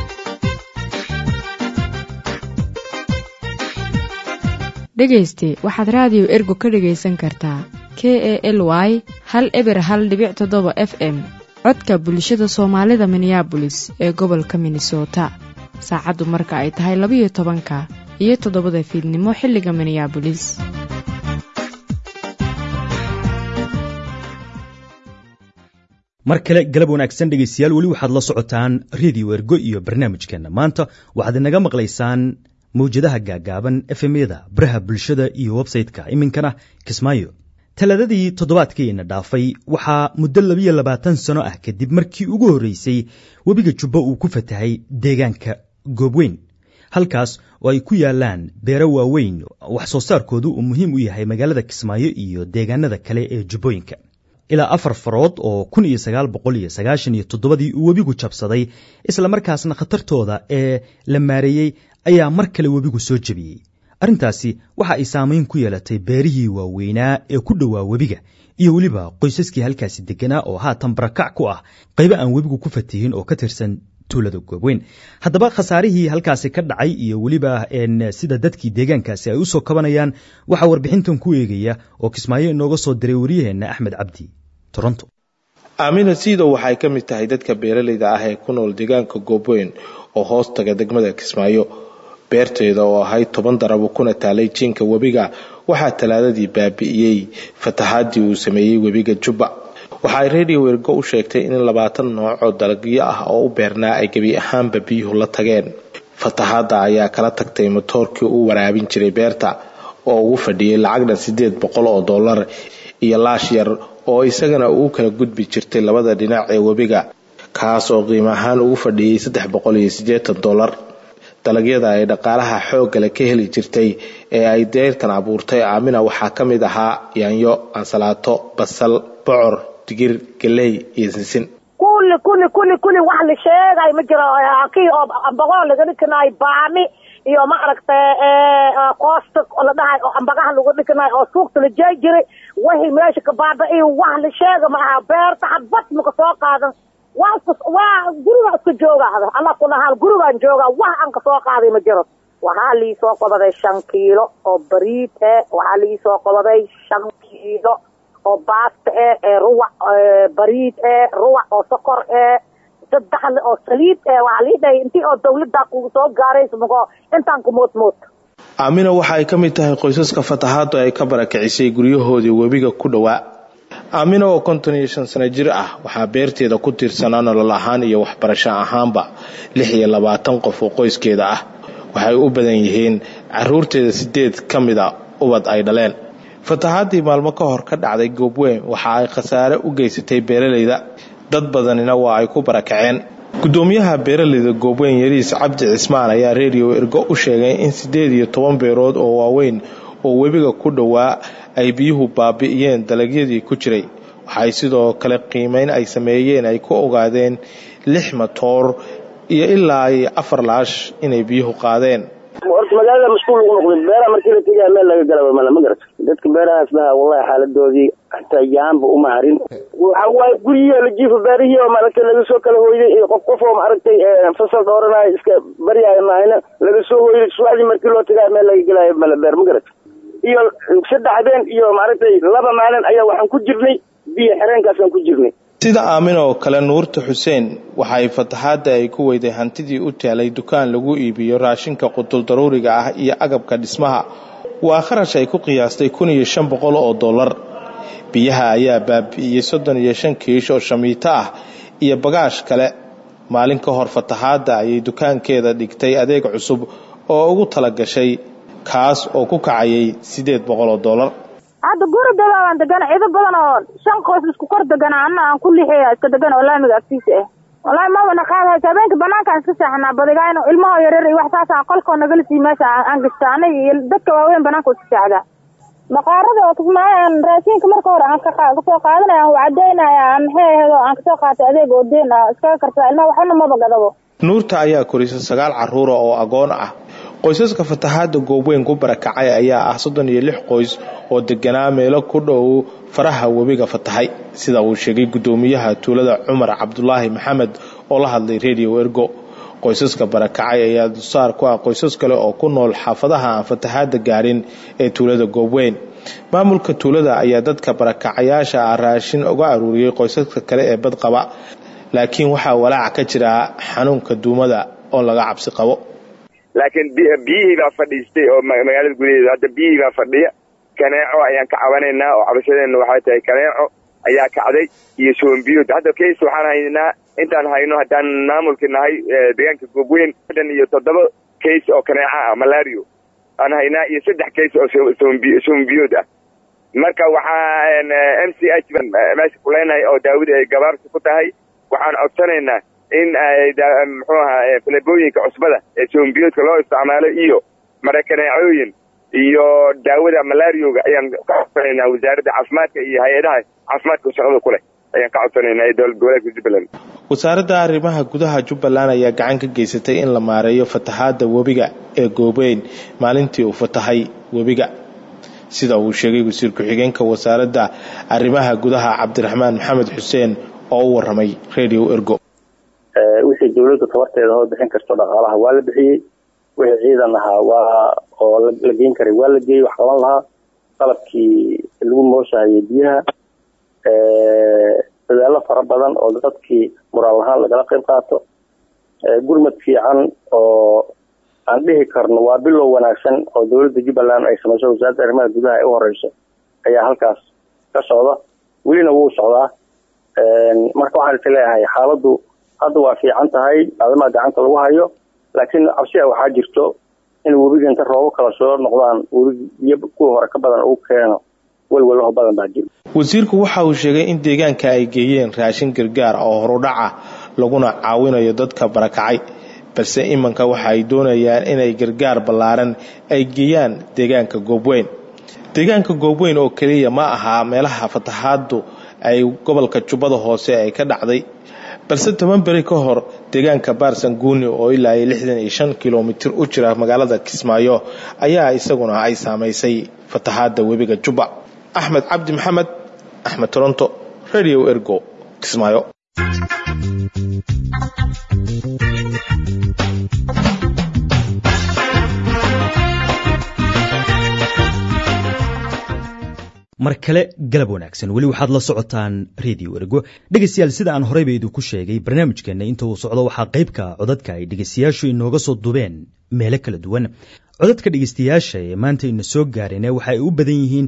dhegayste waxaad raadiyo ergo ka dhegaysan kartaa k e l y hal eber hal dhibic toddoba f m codka bulshada soomaalida minneabolis ee gobolka minnesota saacaddu marka ay tahay labayo tobanka iyo toddobada fiidnimo xilliga minneabolis mar kale galab wanaagsan dhegaystayaal weli waxaad la socotaan redio ergo iyo barnaamijkeenna maanta waxaad inaga maqlaysaan mawjadaha gaagaaban efemyada baraha bulshada iyo websayte-ka iminkana kismaayo talaadadii toddobaadkiina dhaafay waxaa muddo labiyo labaatan sano ah kadib markii ugu horreysay webiga jubbo uu ku fatahay deegaanka goobweyn halkaas oo ay ku yaalaan beero waaweyn wax soo saarkoodu uu muhiim u yahay magaalada kismaayo iyo deegaanada kale ee jubbooyinka ilaa afar farood oo kun iyo sagaal boqol iyo sagaashan iyo toddobadii uu webigu jabsaday islamarkaasna khatartooda ee la maareeyey ayaa mar kale webigu soo jebiyey arrintaasi waxa ay saamayn ku yeelatay beerihii waaweynaa ee ku dhowaa webiga iyo weliba qoysaskii halkaasi deganaa oo haatan barakac ku ah qaybo aan webigu ku fatihin oo ka tirsan tuulada goobweyn haddaba khasaarihii halkaasi ka dhacay iyo weliba sida dadkii deegaankaasi ay u soo kabanayaan waxaa warbixintan ku eegaya oo kismaayo inooga soo diray wariyaheenna axmed cabdi toronto aamina siidow waxay ka mid tahay dadka beeralayda ah ee ku nool deegaanka goobweyn oo hoos taga degmada kismaayo beerteeda oo ahayd toban darabo kuna taalay jiinka webiga waxaa talaadadii baabi'iyey fatahaadii uu sameeyey webiga jubba waxa ay radio wergo u sheegtay in labaatan nooc oo dalagyo ah oo u beernaa ay gebi ahaanba biyuhu la tageen fatahaadda ayaa kala tagtay matoorkii u waraabin jiray beerta oo ugu fadhiyey lacagna siddeed boqol oo dollar iyo laash yar oo isagana uu kala gudbi jirtay labada dhinac ee webiga kaas oo qiimo ahaan ugu fadhiyey saddex boqol iyo siddeetan dollar dalagyada ay dhaqaalaha xooggale ka heli jirtay ee ay deyrtan abuurtay aamina waxaa ka mid ahaa yaanyo ansalaato basal bocor digir galey iyo sinsin kulli kulli kulli kulli wax la sheegay ma jiro kii oo ambaqoo laga dhikanaay baami iyo maaragtay koosta la dhahay oo ambagaha lagu dhikanaay oo suuqta la jeey jiray wixii meesha ka baaba-iyo wax la sheega ma aha beerta hadbad maka soo qaadan waa waa guriga iska jooga ada alla kulahaal gurigaan jooga wax aan kasoo qaaday ma jiro waxaa liisoo qobaday shan kiilo oo bariid e waxaa liisoo qobaday shan kiilo oo baasta e ee ruwac bariid e ruwac oo sokor e saddexle oo saliid e waxaa lii dhahay intii oo dawladdaa kugu soo gaaraysa mako intaan ku moodmood aamina waxa ay ka mid tahay qoysaska fatahaadu ay ka barakicisay guryahoodii webiga ku dhowaa aamina oo konton iyo shan sano jir ah waxaa beerteeda ku tiirsanaa nolol ahaan iyo waxbarasho ahaanba lix iyo labaatan qof oo qoyskeeda ah waxay u badan yihiin caruurteeda sideed ka mida ubad ay dhaleen fatahaadii maalmo ka hor ka dhacday goobweyn waxa ay khasaare u geysatay beeralayda dad badanina waa ay ku barakaceen gudoomiyaha beeraleyda goobweyn yariis cabdi cismaan ayaa redio ergo u sheegay in sideed iyo toban beerood oo waaweyn oo webiga ku dhowaa ay biyuhu baabi'iyeen dalagyadii ku jiray waxay sidoo kale qiimeyn ay sameeyeen ay ku ogaadeen lix matoor iyo ilaa iyo afar laash inay biyuhu qaadeen horta magaalada mashquul lagu noqday beeraha markii la tegaya meel laga gala mala ma garata dadka beerahaas dhaha wallahi xaaladoodii hataa yaanba uma harin waxa waaye guryihi la jiifo beerihii oo maaragtay laga soo kala hooyday iyo qof qof oo maaragtay fasal dhooranayo iska baryaayo maahina laga soo hooyday subaxdii markii loo tagayo meel laga gelayo mala beer ma garata iyo saddex habeen iyo maaragtay laba maalin ayaa waxaan ku jirnay biyo xereenkaasaan ku jirnay sida aamin oo kale nuurta xuseen waxay fataxaadda ay ku weyday hantidii u taalay dukaan lagu iibiyo raashinka qutul daruuriga ah iyo agabka dhismaha waa kharash ay ku qiyaastay kun iyo shan boqol oo dollar biyaha ayaa baabi'iyey soddon iyo shan kiish oo shamiito ah iyo bagaash kale maalin ka hor fataxaadda ayay dukaankeeda dhigtay adeeg cusub oo ugu talagashay kaas oo ku kacayay siddeed boqol oo dollar hadda guri dabaaban degan ciido badan oo shan qoys isku kor degana ana aan ku lixiya iska degan oo laamiga agtiisa ah wallahi mabana qaadahaysa habeenka banaankaan iska seexanaa badigayno ilmaho yaryar iyo wax saas aan qolkoo nagala sii meesha aan gashta anaga iyo dadka waaweyn banaanka iska seexdaa baqaarada oo kismaayan raashinka marka hore aan kasoo qaadanaya aan wacadeynaya aan maxay aheed oo aan kasoo qaatay adeeg oo deen ah iskaga kartaa ilmaha waxna maba gadabo nuurta ayaa korisa sagaal caruura oo agoon ah qoysaska fatahaada goobweyn ku barakacay ayaa ah soddon iyo lix qoys oo deganaa meelo ku dhow faraha webiga fatahay sida uu sheegay gudoomiyaha tuulada cumar cabdulaahi maxamed oo la hadlay redio ergo qoysaska barakacay ayaa dulsaar ku ah qoysas kale oo ku nool xaafadaha aan fatahaada gaarin ee tuulada goobweyn maamulka tuulada ayaa dadka barakacayaasha ah raashin uga aruuriyey qoysaska kale ee badqaba laakiin waxaa walaaca ka jira xanuunka duumada oo laga cabsi qabo laakiin biyihii baa fadhiistay oo magaalada gudaheeda hadda biyihii baa fadhiya kaneeco ayaan ka cabanaynaa oo cabashadeena waxay tahay kaneeco ayaa kacday iyo soombiyood hadda kays waxaan haynaa intaan hayno haddaan maamulki nahay deegaanka goobweyn dan iyo toddoba kays oo kaneeca ah malario aan haynaa iyo saddex kays oo soombiyood ah marka waxaa m c h meesha kuleynahay oo daawada ay gabaabsi ku tahay waxaan codsanaynaa in muxuu ahaa falebooyinka cusbada ee soombiyoodka loo isticmaalo iyo marakaneecooyin iyo daawada malarioga ayaan ka codsanaynaa wasaaradda caafimaadka iyo hay-adaha caafimaadka shaqada ku leh ayaan ka codsanaynaa ee dowlad goboleedka jubbaland wasaaradda arrimaha gudaha jubbaland ayaa gacan ka geysatay in la maareeyo fatahaada webiga ee goobeyn maalintii uu fatahay webiga sida uu sheegay wasiir ku-xigeenka wasaaradda arrimaha gudaha cabdiraxmaan maxamed xuseen oo u waramay radio ergo wixii dawladda tabarteeda hoo bixin karto dhaqaalaha waa la bixiyey wixii ciidan ahaa waa oo la geyn karay waa la geeyey wax qaban lahaa qalabkii lagu mooshahayay biyaha dadaalo fara badan oo dadkii muraal ahaan lagala qayb qaato gurmad fiican oo aan dhihi karno waa bilow wanaagsan oo dowladda jubbaland ay samayso wasaaradda arrimaha gudaha ee u horeyso ayaa halkaas ka socda welina wuu socdaa marka waxaan is leeyahay xaaladdu hadda waa fiican tahay aadamaa gacanta lagu hayo laakiin cabsia waxaa jirto in webiga inta roobo kala soo noqdaan webig iyo kuwii hore ka badan uu keeno welwalaho badan baa jiro wasiirku waxa uu sheegay in deegaanka ay geeyeen raashin gargaar oo horudhaca laguna caawinayo dadka barakacay balse imanka waxa ay doonayaan inay gargaar ballaaran ay geeyaan deegaanka goobweyn deegaanka goobweyn oo keliya ma ahaa meelaha fatahaadu ay gobolka jubbada hoose ay ka dhacday balse toban beri ka hor deegaanka baarsanguuni oo ilaa iyo lixdan iyo shan kilomitir u jira magaalada kismaayo ayaa isaguna ay saamaysay fatahaada webiga jubba axmed cabdi maxamed axmed toronto radio ergo kismaayo mar kale galab wanaagsan weli waxaad la socotaan radio ergo dhegaystayaal sida aan horeyba idinku sheegay barnaamijkeenna inta uu socdo waxaa qaybka codadka ay dhegaystayaashu inooga soo dubeen meelo kala duwan codadka dhegaystayaasha ee maanta ina soo gaareen waxa ay u badan yihiin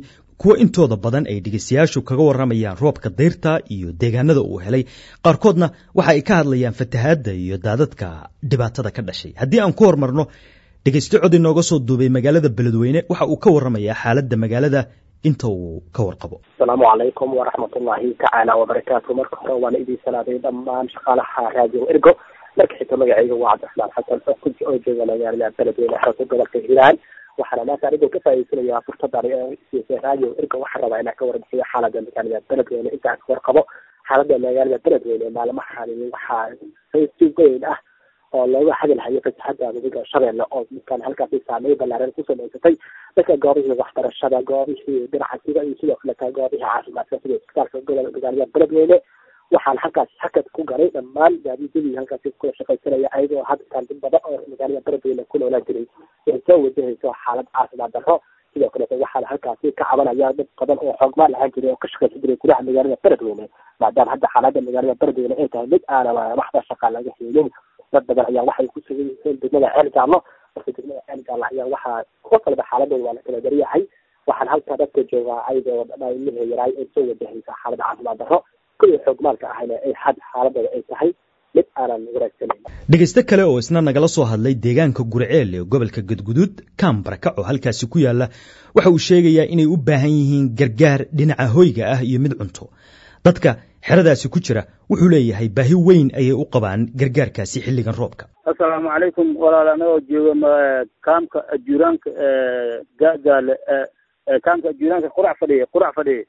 kuwo intooda badan ay dhegeystayaashu kaga warramayaan roobka dayrta iyo deegaanada uu helay qaarkoodna waxa ay ka hadlayaan fatahaadda iyo daadadka dhibaatada ka dhashay haddii aan ku hormarno dhegeyste cod inooga soo duubay magaalada beledweyne waxa uu ka warramayaa xaaladda magaalada inta uu ka warqabo asalaamu calaykum waraxmatullaahi tacaala wabarakaatu marka hore waana idin salaaday dhammaan shaqaalaha raadiyo ergo marka xigta magacayga waa cabdiraxmaan xasan xukunji oo jooga magaalada beledweyne xarunta gobolka hiiraan waxaana maanta anigoo ka faa'iidsanayaa fursadan siisay raadiyo ergo waxaan rabaa inaan ka warbixiyo xaalada magaalada beledweyne intaan ka warqabo xaalada magaalada beledweyne maalmahan waxaa si weyn ah oo looga hadalhayo fasaxada webiga shabeelle oo midkaan halkaasi saameyn ballaaran ku samaysatay dadka goobihii waxbarashada goobihii ganacsiga iyo sidoo kaleta goobihii caafimaadka sida isbitaalka gobolka magaalada beledweyne waxaan halkaas hakad ku galay dhammaan gaadiidadii halkaasi kula shaqaysanaya ayagoo hadkaan dad badan oo magaalada beledweyne ku noolaan jiray ay soo wajahayso xaalad caafimaad darro sidoo kaleeta waxaana halkaasi ka cabanaya dad badan oo xoogmaan lahaan jiray oo ka shaqaysan jiray gudaha magaalada beledweyne maadaama hadda xaalada magaalada beledweyne ay tahay mid aanan waxba shaqa laga helin dad badan ayaa waxay ku sugan yihiin degmada ceel jaallo marka degmada ceel jaallo ayaa waxaa kuwa kaleba xaaladooda waa la kala daryahay waxaan halkaa dadka joogaa ayadoo ilmihii yaraay ay soo wajahaysa xaalad caafimaad darro kuwii xoogmaalka ahayna ay had xaaladooda ay tahay mid aanan wanaagsaneyn dhegeyste kale oo isna nagala soo hadlay deegaanka gurceel ee gobolka gadguduud kaambarakac oo halkaasi ku yaala waxa uu sheegayaa inay u baahan yihiin gargaar dhinaca hoyga ah iyo mid cunto dadka xeradaasi ku jira wuxuu leeyahay baahi weyn ayay u qabaan gargaarkaasi xilligan roobka assalaamu calaykum walaal anagoo jooga kaamka ajuuraanka gaagaale kaamka ajuuraanka qurac fadhiya qurac fadhiya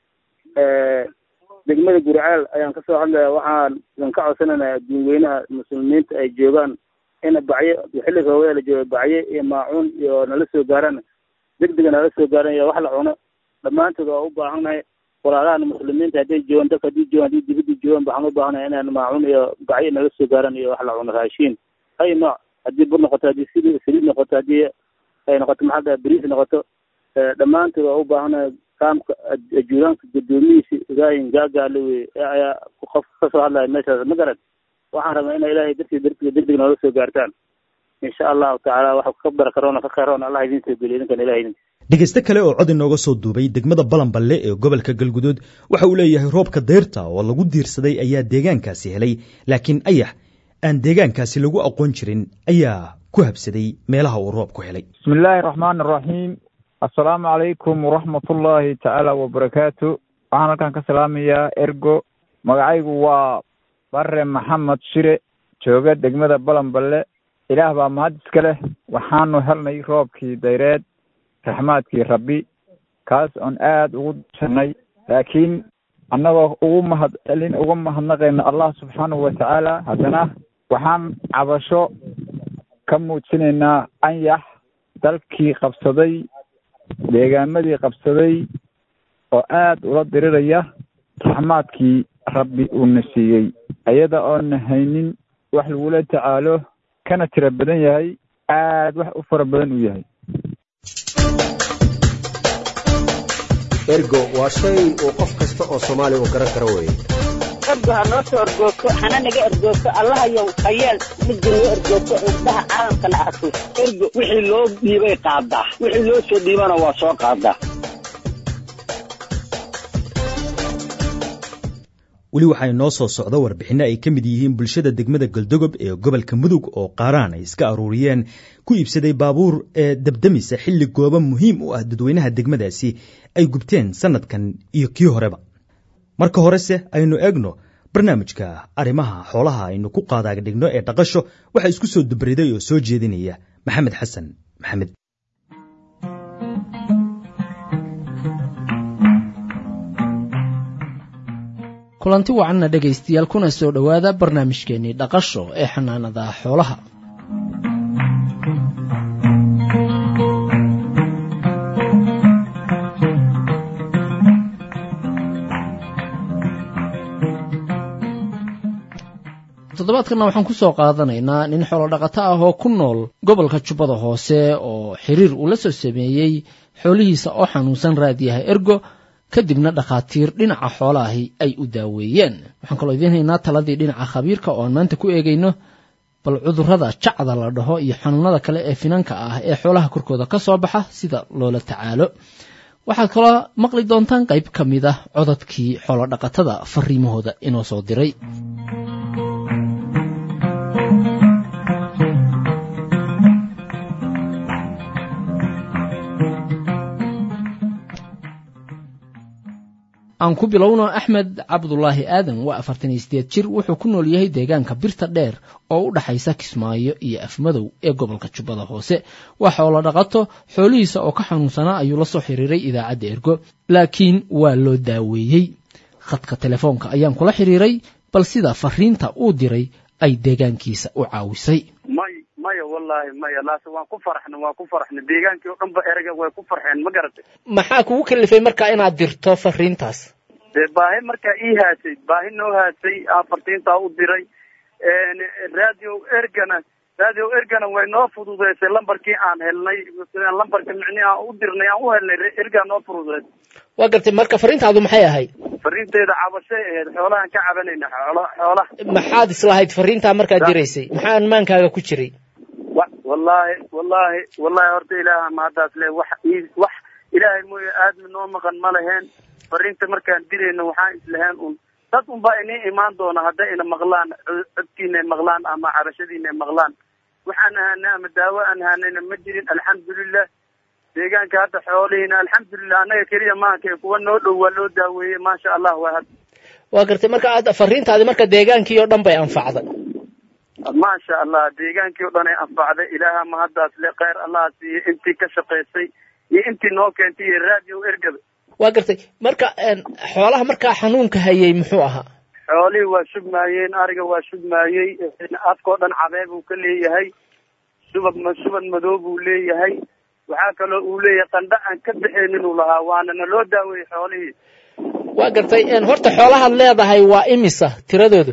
degmada gurceel ayaan kasoo hadlaya waxaan idan ka codsanayna dadweynaha muslimiinta ay joogaan in bacyo xilli roobada la jooga bacyo iyo maacuun iyo nala soo gaaraan degdega nala soo gaaran iyo wax la cuno dhammaantood waa u baahannahay walaalahan muslimiinta hadday joogaan dadka haddii joogaan haddii dibadda joogaan waxaan u baahanahay inaan maacuun iyo bacyo nala soo gaaran iyo wax la cuno raashiin ay nooc haddii bur noqoto haddii sid saliid noqoto haddii ay noqoto maxaa bariis noqoto dhammaantood waa u baahanahay kaamka ajuuraanka guddoomihiisa ibrahim gaagaale wey ayaa qof kasoo hadlaya meeshaas ma garad waxaan rabnaa ina ilaahay dartii dartiga degdeg noola soo gaartaan insha allahu tacaala waxa ka barakaroona ka khayroona allah idin soo geliyo idinkan ilahay idin dhegeyste kale oo cod inooga soo duubay degmada balanballe ee gobolka galguduud waxa uu leeyahay roobka dayrta oo lagu diirsaday ayaa deegaankaasi helay laakiin ayax aan deegaankaasi lagu aqoon jirin ayaa ku habsaday meelaha uu roobku helay bismi illaahi raxmaan araxiim assalaamu calaykum waraxmatullaahi tacaala wabarakaatu waxaan halkan ka salaamayaa ergo magacaygu waa bare maxamed shire jooga degmada balanballe ilaah baa mahad iska leh waxaanu helnay roobkii dayreed raxmaadkii rabbi kaas oon aada ugu dirsanay laakiin annagoo ugu mahad celin uga mahadnaqayna allah subxaanahu watacaala haddana waxaan cabasho ka muujinaynaa anyax dalkii qabsaday deegaamadii qabsaday oo aada ula diriraya raxmaadkii rabbi uuna siiyey iyada oona haynin wax lagula tacaalo kana tiro badan yahay aada wax u fara badan uu yahay ergo waa shay uu qof kasta oo soomaaliya uu garan karo weeye ergo ha noo soo ergoogto hana naga ergoogto allahayow hayeel midda noo ergoogto indhaha caalamkana arko ergo wixii loo dhiibay qaadaa wixii loo soo dhiibana waa soo qaadaa weli waxaa inoo soo socda warbixinno ay ka mid yihiin bulshada degmada galdogob ee gobolka mudug oo qaaraan ay iska aruuriyeen ku iibsaday baabuur ee dabdamisa xilli gooba muhiim u ah dadweynaha degmadaasi ay gubteen sanadkan iyo kii horeba marka horese aynu eegno barnaamijka arrimaha xoolaha aynu ku qaadaag dhigno ee dhaqasho waxaa isku soo dubriday oo soo jeedinaya maxamed xasan maxamed kulanti wacanna dhegaystayaal kuna soo dhowaada barnaamijkeennii dhaqasho ee xanaanada xoolaha toddobaadkanna waxaan ku soo qaadanaynaa nin xoolodhaqato ah oo ku nool gobolka jubbada hoose oo xiriir uu la soo sameeyey xoolihiisa oo xanuunsan raadiyaha ergo kadibna dhakhaatiir dhinaca xoolaahi ay u daaweeyeen waxaan kaloo idiin haynaa taladii dhinaca khabiirka oo aan maanta ku eegayno bal cudurrada jacda la dhaho iyo xanuunada kale ee finanka ah ee xoolaha korkooda ka soo baxa sida loola tacaalo waxaad kaloo maqli doontaan qayb ka mid ah codadkii xoolodhaqatada fariimahooda inoo soo diray aan ku bilowno axmed cabdulaahi aadan waa afartan iyo sideed jir wuxuu ku nool yahay deegaanka birta dheer oo u dhaxaysa kismaayo iyo afmadow ee gobolka jubbada hoose waa xoolo dhaqato xoolihiisa oo ka xanuunsanaa ayuu la soo xiriiray idaacadda ergo laakiin waa loo daaweeyey khadka telefoonka ayaan kula xiriiray bal sida fariinta uu diray ay deegaankiisa u caawisay may maya wallaahi maya laase waan ku farxna waan ku farxna deegaankii oo dhan ba erega way ku farxeen ma garatay maxaa kugu kalifay markaa inaad dirto fariintaas dee baahi markaa ii haasay baahi noo haasay aan fartiintaa u diray radio ergana radio ergana way noo fududeysay lambarkii aan helnay lambarka micnii aan u dirnay aan u helnay ergaa noo fududeysay waa gartay marka fariintaadu maxay ahayd fariinteeda cabashay ahayd xoolahaan ka cabanayna xoola xoolaha maxaad islahayd fariintaa markaad diraysay maxaa amaankaaga ku jiray wa wallaahi wallaahi wallaahi horta ilaaha mahaddaas le wax ii wax ilaahay mooye aadmi noo maqan ma laheen fariinta markaan dirayno waxaan islahayn un dad unbaa inii imaan doona hadday ina maqlaan codkiina maqlaan ama cabashadiina maqlaan waxaan ahaanay ama daawo aan ahaanayna ma jirin alxamdulilah deegaanka hadda xoolihiina alxamdulilah annaga keliya maanka kuwa noo dhow waa loo daaweeyey maasha allah waa had waa gartay marka aad fariintaadi marka deegaankii oo dhan bay anfacday maasha allah deegaankii o dhan ay anfacday ilaaha mahaddaas le kheyr allah siiye intii ka shaqaysay iyo intii noo keentay iyo radio ergaba waa gartay marka xoolaha markaa xanuunka hayay muxuu ahaa xoolihii waa shubmaayeen ariga waa shubmaayey afkao dhan cabee buu ka leeyahay subag subag madow buu leeyahay waxaa kaloo uu leeyahay qandha aan ka baxaynin uu lahaa waana na loo daaweeyey xoolihii waa gartay horta xoolahaad leedahay waa imisa tiradoodu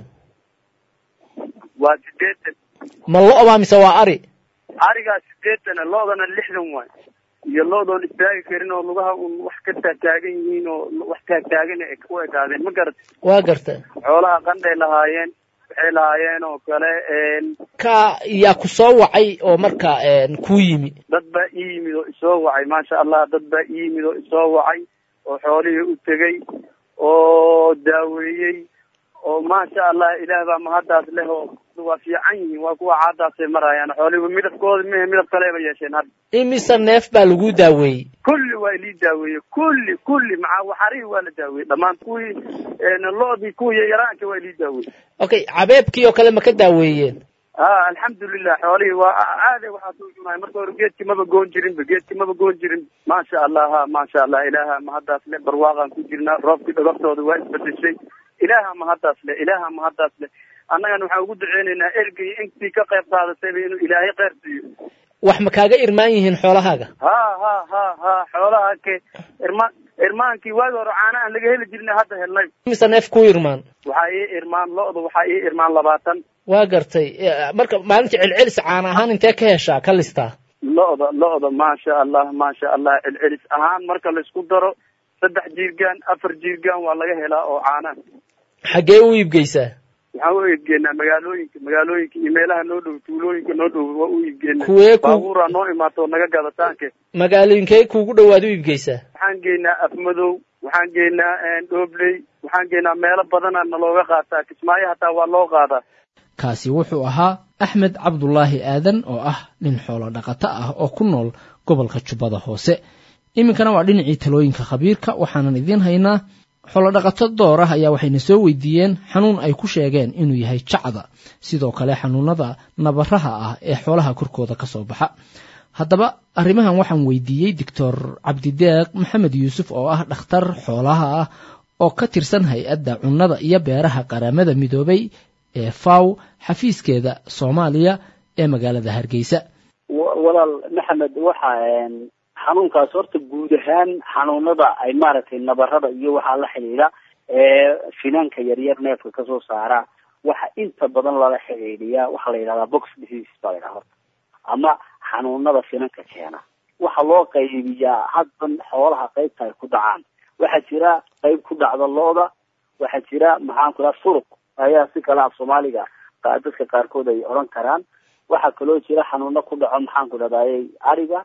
waa sideetan ma lo-baa mise waa ari arigaa sideetana lo-dana lixdan waay iyo lo-doon istaagi karin oo lugaha un wax ka taagtaagan yihiin oo wax taagtaagan u ekaadeen ma garata waa garta xoolaha qandhay lahaayeen waxay lahaayeen oo kale ka yaa ku soo wacay oo marka kuu yimi dad baa ii yimid oo isoo wacay maasha allah dad baa ii yimid oo isoo wacay oo xoolihii u tegey oo daaweeyey oo maasha allah ilaah baa mahaddaas leh oo waa fiican yihiin waa kuwa caadaasay marayaan xoolihiiba midabkooda mehe midab kaleba yeesheen hadda imise neef baa lagu daaweeyey kulli waa ilii daaweeyey kulli kulli maca waxarihii waa la daaweeyey dhammaan kuwii lo-dii kuwii yaraanka waa ilii daaweeyey okay cabeebkii oo kale ma ka daaweeyeen ha alxamdulilah xoolihii waa aade waxaa soo cunaay marka hore geedkii maba goon jirinba geedkii maba goon jirin maasha allah ha maasha allah ilaaha mahaddaas le barwaaqaan ku jirnaa roobkii dhogortooda waa isbedeshay ilaaha mahaddaas le ilaaha mahaddaas le annagana waxaan ugu duceynaynaa ergay intii ka qayb qaadatayba inuu ilaahay kheyr siiyo wax ma kaaga irmaan yihiin xoolahaaga ha ha ha ha xoolaha ke irmaan irmaankii waagi hore caana aan laga heli jirna hadda helnay mise neef ku irmaan waxaa ii irmaan lo-da waxaa ii irmaan labaatan waa gartay marka maalintii celcelis caana ahaan intee ka heshaa ka listaa lo-da lo-da maasha allah maasha allah celcelis ahaan marka laisku daro saddex jiirgaan afar jiirgaan waa laga helaa oo caana xaggee u iibgeysaa waxaan u iibgeenaa magaalooyinka magaalooyinka iyo meelaha noo dhow tuulooyinka noo dhow waa u iibgeenaa kuwee ku baabuuraa noo imaato naga gadataanke magaalooyinkee kuugu dhowaad u iibgeysaa waxaan geynaa afmadow waxaan geynaa dhobley waxaan geynaa meelo badana nalooga qaataa kismaayo hataa waa loo qaadaa kaasi wuxuu ahaa axmed cabdulaahi aadan oo ah nin xoolo dhaqato ah oo ku nool gobolka jubbada hoose iminkana waa dhinacii talooyinka khabiirka waxaanan idiin haynaa xoolodhaqato door ah ayaa waxayna soo weydiiyeen xanuun ay ku sheegeen inuu yahay jacda sidoo kale xanuunada nabaraha ah ee xoolaha korkooda ka soo baxa haddaba arrimahan waxaan weydiiyey doctor cabdideeq maxamed yuusuf oo ah dhakhtar xoolaha ah oo ka tirsan hay-adda cunnada iyo beeraha qaramada midoobay ee faw xafiiskeeda soomaaliya ee magaalada hargeysa walaal maxamed waxa xanuunkaas horta guud ahaan xanuunada ay maaragtay nabarada iyo waxaa la xidhiidha ee finanka yaryar neefka kasoo saara waxa inta badan lala xidhiidhiyaa waxaa la yidhahdaa box disease baa la yidhaha horta ama xanuunada finanka keena waxaa loo qaybiyaa hadban xoolaha qaybta ay ku dhacaan waxaa jira qayb ku dhacda looda waxaa jira maxaan ku dhaha suruq ayaa si kale af soomaaliga dadka qaarkood ay odhan karaan waxaa kaloo jira xanuuno ku dhaco maxaan ku dhahdaayey ariga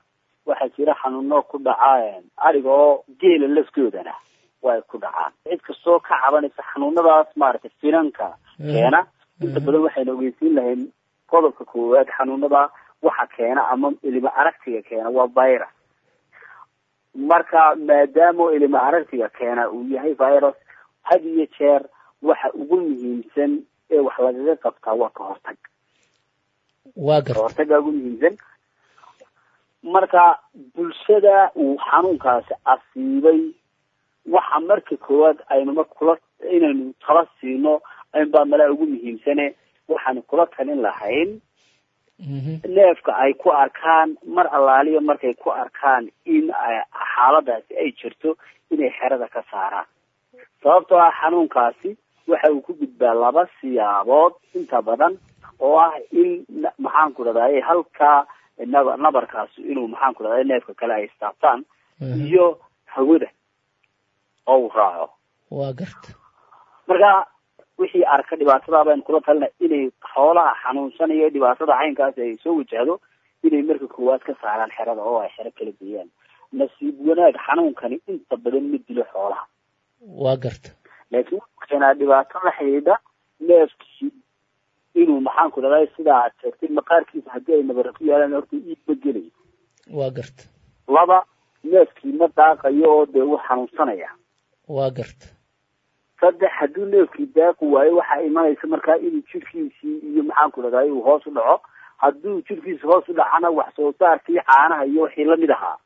waxaa jira xanuuno ku dhaca ariga oo geela laftoodana way ku dhacaan cid kastoo ka cabanaysa xanuunadaas maaragtay finanka keena inta badan waxayna ogeysiin lahayn qodobka koowaad xanuunada waxa keena ama ilima aragtiga keena waa virus marka maadaama ilima aragtiga keena uu yahay virus had iyo jeer waxa ugu muhiimsan ee wax lagaga qabtaa waa ka hortag waa garta kahortaga ugu muhiimsan marka bulshada uu xanuunkaasi asiibay waxa marka koowaad aynuma kula inaynu tala siino inbaa malaa ugu muhiimsane waxaanu kula talin lahayn neefka ay ku arkaan mar allaaliya markay ku arkaan in xaaladaasi ay jirto inay xerada ka saaraan sababtoo ah xanuunkaasi waxa uu ku gudbaa laba siyaabood inta badan oo ah in maxaanku dhahday halkaa nab nabarkaasi inuu maxaanku dhahday neefka kale ay istaabtaan iyo hawada oo uu raaco waa garta marka wixii arka dhibaatada baynu kula talina inay xoolaha xanuunsanaya dhibaatada caynkaasi ay soo wajahdo inay marka koowaad ka saaraan xerada oo ay xero kala geeyaan nasiib wanaag xanuunkani inta badan ma dilo xoolaha waa garta laakiin wuxuu keenaa dhibaato la xidhiidha neefkii inuu maxaanku dhahday sidaa aad sheegtay maqaarkiisa haddii ay nabara ku yaalaan horta iibma gelayo waa garta laba neefkii ma daaqayo oo dee uu xanuunsanaya waa garta saddex hadduu neefkii daaqi waayo waxaa imanaysa markaa inuu jirkiisii iyo maxaanku dhahday uu hoos u dhaco hadduu jirkiisa hoos u dhacana wax soo saarkii caanaha iyo wixii lamid ahaa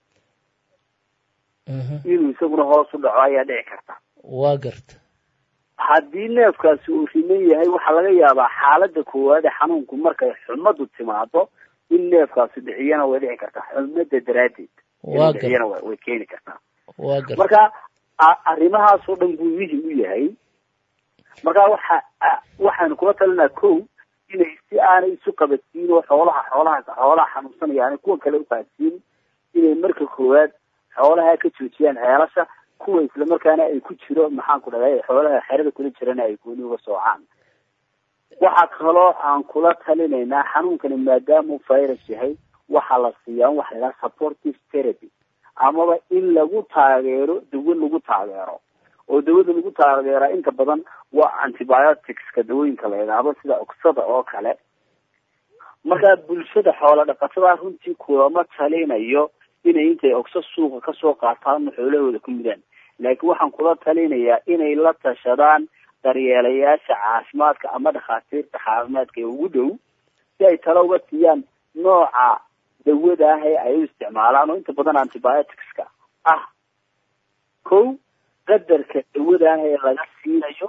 inuu isaguna hoos u dhaco ayaa dhici karta waa garta haddii neefkaasi uu riman yahay waxaa laga yaabaa xaalada koowaad ee xanuunku markay xumadu timaado in neefkaasi dhiciyana way dhici kartaa xumada daraaddeed waa dhiciyana way keeni kartaa waa garta marka arrimahaasoo dhan buu muhim u yahay marka waxa waxaanu kula talinaa ko inay si aanay isu qabadsiin oo xoolaha xoolaha xoolaha xanuunsanaya aanay kuwa kale uqaadsiin inay marka koowaad xoolaha ka joojiyaan ceelasha kuwa islamarkaana ay ku jiro maxaanku dhahday xoolaha xerada kula jirana ay gooni uga soocaan waxaa kaloo aan kula talinaynaa xanuunkani maadaamuu virus yahay waxaa la siiyaa waxa la yidhaha supportive therapy amaba in lagu taageero dawo lagu taageero oo dawada lagu taageeraa inta badan waa antibioticska dawooyinka la yidhaahdo sida oksada oo kale markaa bulshada xoola dhaqatada runtii kulama talinayo inay intay ogso suuqa kasoo qaataan xoolahooda ku mudaan laakiin waxaan kula talinayaa inay la tashadaan daryeelayaasha caafimaadka ama dhakhaatiirta caafimaadka ee ugu dhow si ay talo uga siiyaan nooca dawada ah ee ay u isticmaalaan oo inta badan antibioticska ah kow qadarka dawada ah ee laga siinayo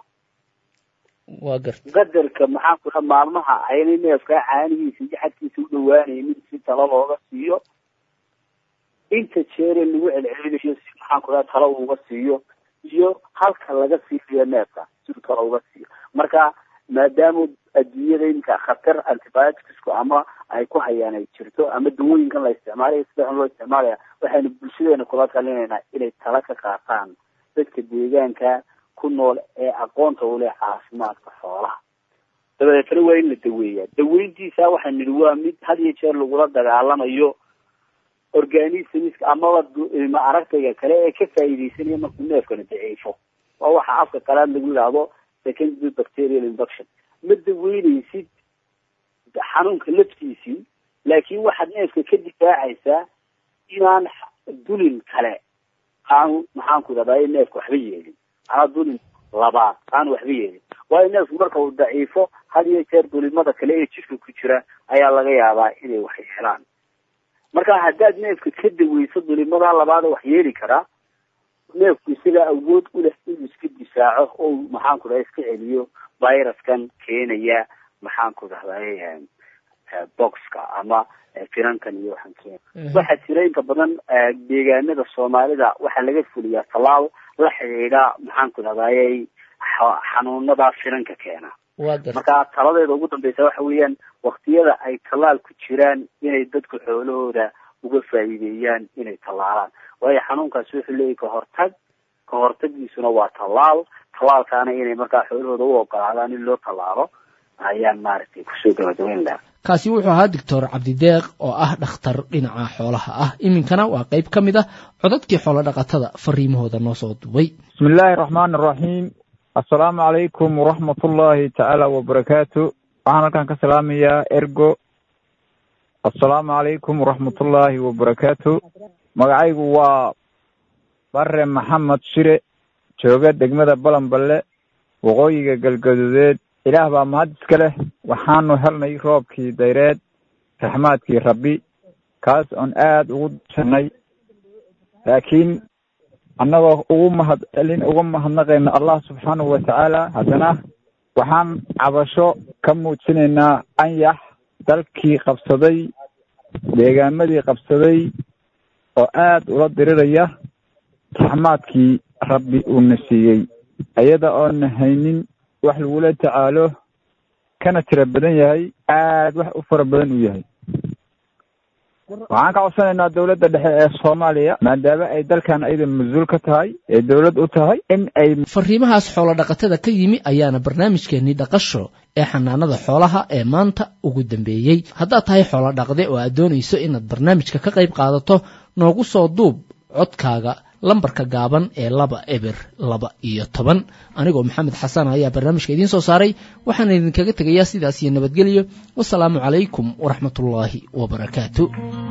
waa garta qadarka maxaan ku dhaha maalmaha aynay neefkaa caanihiisa iyo xadkiisa u dhawaanaynin si talo looga siiyo inta jeere lagu celcelinayo si maxaan ku dhaha talo uga siiyo iyo halka laga siinayo neefka si talo uga siiyo marka maadaama adduunyada iminka khatar antibioticsku ama ay ku hayaan ay jirto ama dawooyinkan la isticmaalayo sida xun loo isticmaalaya waxaynu bulshadeena kula talinaynaa inay tala ka qaataan dadka deegaanka ku nool ee aqoonta u leh caafimaadka xoolaha dabadeetana waa in la daweeyaa daweyntiisa waxaan nidhi waa mid had iyo jeer lagula dagaalamayo organismiska amaba ilma aragtayga kale ee ka faa'iidaysanaya markuu neefkana daciifo waa waxa afka qalaad lagu yidhaahdo secondary bacterial infection ma daweynaysid xanuunka laftiisii laakiin waxaad neefka ka difaacaysaa inaan dulin kale aanu maxaanku dhahday neefka waxba yeelin anaa dulin labaad aanu waxba yeelin waayo neefku marka uu daciifo had iyo jeer dulimada kale ee jirka ku jira ayaa laga yaabaa inay wax yeelaan marka haddaad neefka ka daweyso dulimada labaada wax yeeli karaa neefku isagaa awood u leh inuu iska difaaco oo maxaanku dhahay iska celiyo viruskan keenaya maxaanku dhahday boxka ama finankan iyo waxaan keena waxaa jira inta badan deegaanada soomaalida waxaa laga fuliyaa tallaal la xidhiidha maxaanku dhahday xanuunada finanka keena marka taladeeda ugu dambeysa waxa weeyaan waktiyada ay tallaal ku jiraan inay dadku xoolahooda uga faa'iideeyaan inay tallaalaan waayo xanuunkaasi wuxuu leeyahy kahortag kahortagiisuna waa tallaal tallaalkaana inay markaa xoolahooda u ogolaadaan in loo tallaalo ayaan maaragtay kusoo gabagabayn laha kaasi wuxuu ahaa doctor cabdideeq oo ah dhakhtar dhinaca xoolaha ah iminkana waa qayb ka mid ah codadkii xoolo dhaqatada fariimahooda noo soo duubay bismi illaahi raxmaan raxiim assalaamu calaykum waraxmatullaahi tacaala wabarakaatu waxaan halkan ka salaamayaa ergo assalaamu calaykum waraxmatullaahi wabarakaatu magacaygu waa bare maxamed shire jooga degmada balanballe waqooyiga galgaduudeed ilaah baa mahad iska leh waxaanu helnay roobkii dayreed raxmaadkii rabbi kaas oon aada ugu dsanay laakiin annagoo ugu mahad celin uga mahadnaqayna allah subxaanahu watacaala haddana waxaan cabasho ka muujinaynaa anyax dalkii qabsaday deegaamadii qabsaday oo aada ula diriraya raxmaadkii rabbi uuna siiyey iyada oona haynin wax lagula tacaalo kana tira badan yahay aada wax u fara badan uu yahay waxaan ka codsanaynaa dowladda dhexe ee soomaaliya maadaama ay dalkan ayada mas-uul ka tahay ee dowlad u tahay in ay fariimahaas xoolo dhaqatada ka yimi ayaana barnaamijkeennii dhaqasho ee xanaanada xoolaha ee maanta ugu dambeeyey haddaad tahay xoolo dhaqde oo aad doonayso inaad barnaamijka ka qayb qaadato noogu soo duub codkaaga lambarka gaaban ee laba eber laba iyo toban anigoo maxamed xasan ayaa barnaamijka idiin soo saaray waxaana idinkaga tegayaa sidaas iyo nabadgelyo wasalaamu calaykum waraxmatullaahi wabarakaatu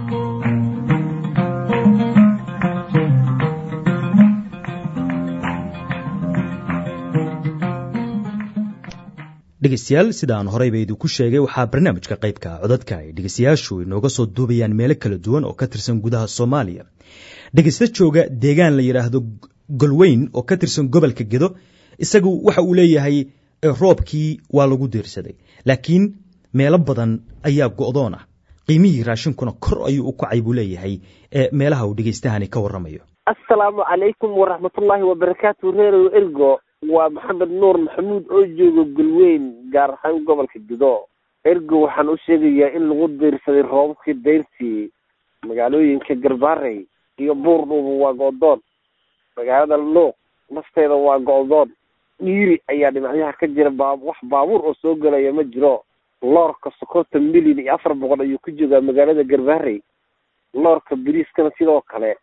dhegeystayaal sida aan horeyba idinku sheegay waxaa barnaamijka qaybka codadka ay dhegeystayaashu inooga soo duubayaan meelo kala duwan oo ka tirsan gudaha soomaaliya dhegeysta jooga deegaan la yidhaahdo golweyn oo ka tirsan gobolka gedo isagu waxa uu leeyahay roobkii waa lagu diirsaday laakiin meelo badan ayaa go'doon ah qiimihii raashinkuna kor ayuu u kacay buu leeyahay ee meelaha uu dhegeystahani ka warramayo assalaamu calaykum waraxmatullaahi wabarakaatu reerow ergo waa maxamed nuur maxamuud oo jooga golweyn gaar ahaan gobolka gedo ergo waxaan u sheegayaa in lagu diirsaday roobabkii dayrtii magaalooyinka garbaarey iyo buurdhuuba waa go'doon magaalada luuq nafteeda waa go'doon dhiiri ayaa dhinacyaha ka jira baa wax baabuur oo soo gelaya ma jiro loorka sokorta milyan iyo afar boqol ayuu ku joogaa magaalada garbaarey loorka bariiskana sidoo kale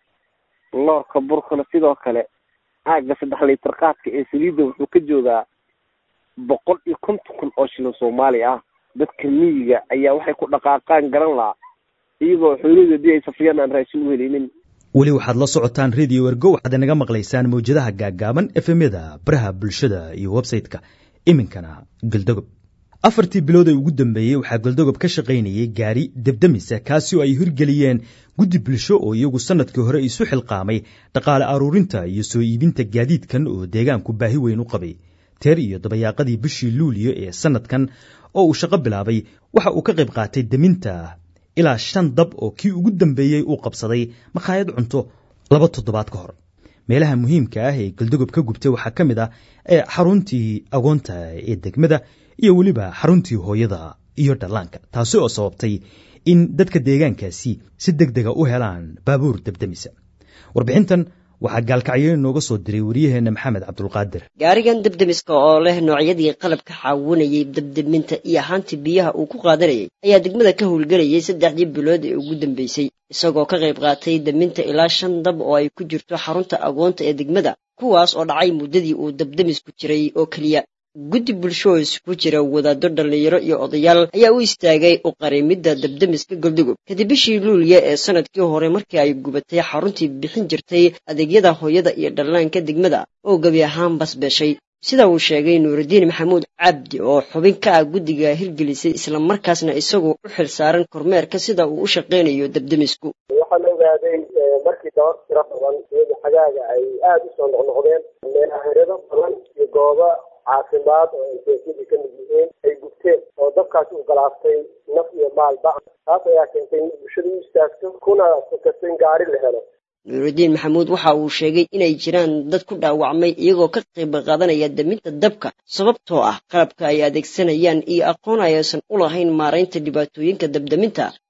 loorka burkana sidoo kale caaga saddex liiter qaadka ee saliidda wuxuu ka joogaa boqol iyo konton kun oo shilin soomaali ah dadka miyiga ayaa waxay ku dhaqaaqaan garan lahaa iyagoo xoolihii haddii ay safriyaan aan raashin u helinin weli waxaad la socotaan radio ergo waxaad inaga maqlaysaan mawjadaha gaaggaaban efemyada baraha bulshada iyo websayte-ka iminkana galdogob afartii bilood ee ugu dambeeyey waxaa galdogob ka shaqaynayay gaari debdemisa kaasi oo ay hirgeliyeen guddi bulsho oo iyagu sannadkii hore isu xilqaamay dhaqaale aruurinta iyo soo iibinta gaadiidkan oo deegaanku baahi weyn u qabay teer iyo dabayaaqadii bishii luuliyo ee sannadkan oo uu shaqo bilaabay waxa uu ka qayb qaatay deminta ilaa shan dab oo kii ugu dambeeyey uu qabsaday makhaayad cunto laba toddobaad ka hor meelaha muhiimka ah ee galdogob ka gubtay waxaa ka mid ah ee xaruntii agoonta ee degmada iyo weliba xaruntii hooyada iyo dhallaanka taasi oo sababtay in dadka deegaankaasi si deg dega u helaan baabuur debdemisa warbixintan waxaa gaalkacyo inooga soo diray wariyaheenna maxamed cabdulqaadir gaarigan debdemiska oo leh noocyadii qalabka caawinayay debdeminta iyo ahaantii biyaha uu ku qaadanayay ayaa degmada ka howlgelayay saddexdii bilood ee ugu dambeysay isagoo ka qayb qaatay deminta ilaa shan dab oo ay ku jirto xarunta agoonta ee degmada kuwaas oo dhacay muddadii uu debdemisku jiray oo keliya guddi bulsho oo isugu jira wadaaddo dhallinyaro iyo odayaal ayaa u istaagay u qarimidda debdemiska goldogub kadib bishii luuliya ee sanadkii hore markii ay gubatay xaruntii bixin jirtay adeegyada hooyada iyo dhallaanka degmada oo gebi ahaan basbeeshay sida uu sheegay nuurudiin maxamuud cabdi oo xubin ka ah guddiga hirgelisay islamarkaasna isagu u xil saaran kormeerka sida uu u shaqaynayo debdemisku waxaan ogaaday markii dabad tiro badan iyada xagaaga ay aada u soo noqnoqdeen meelaherado badan iyo gooba caafimaad oo injeesyadii ka mid yihiin ay gubteen oo dabkaasi u galaaftay naf iyo maalba taas ayaa keentay in bulshada u istaagto kuna fukasto in gaari la helo nuurudiin maxamuud waxa uu sheegay inay jiraan dad ku dhaawacmay iyagoo ka qayb qaadanaya deminta dabka sababtoo ah qalabka ay adeegsanayaan iyo aqoon aysan u lahayn maaraynta dhibaatooyinka dabdeminta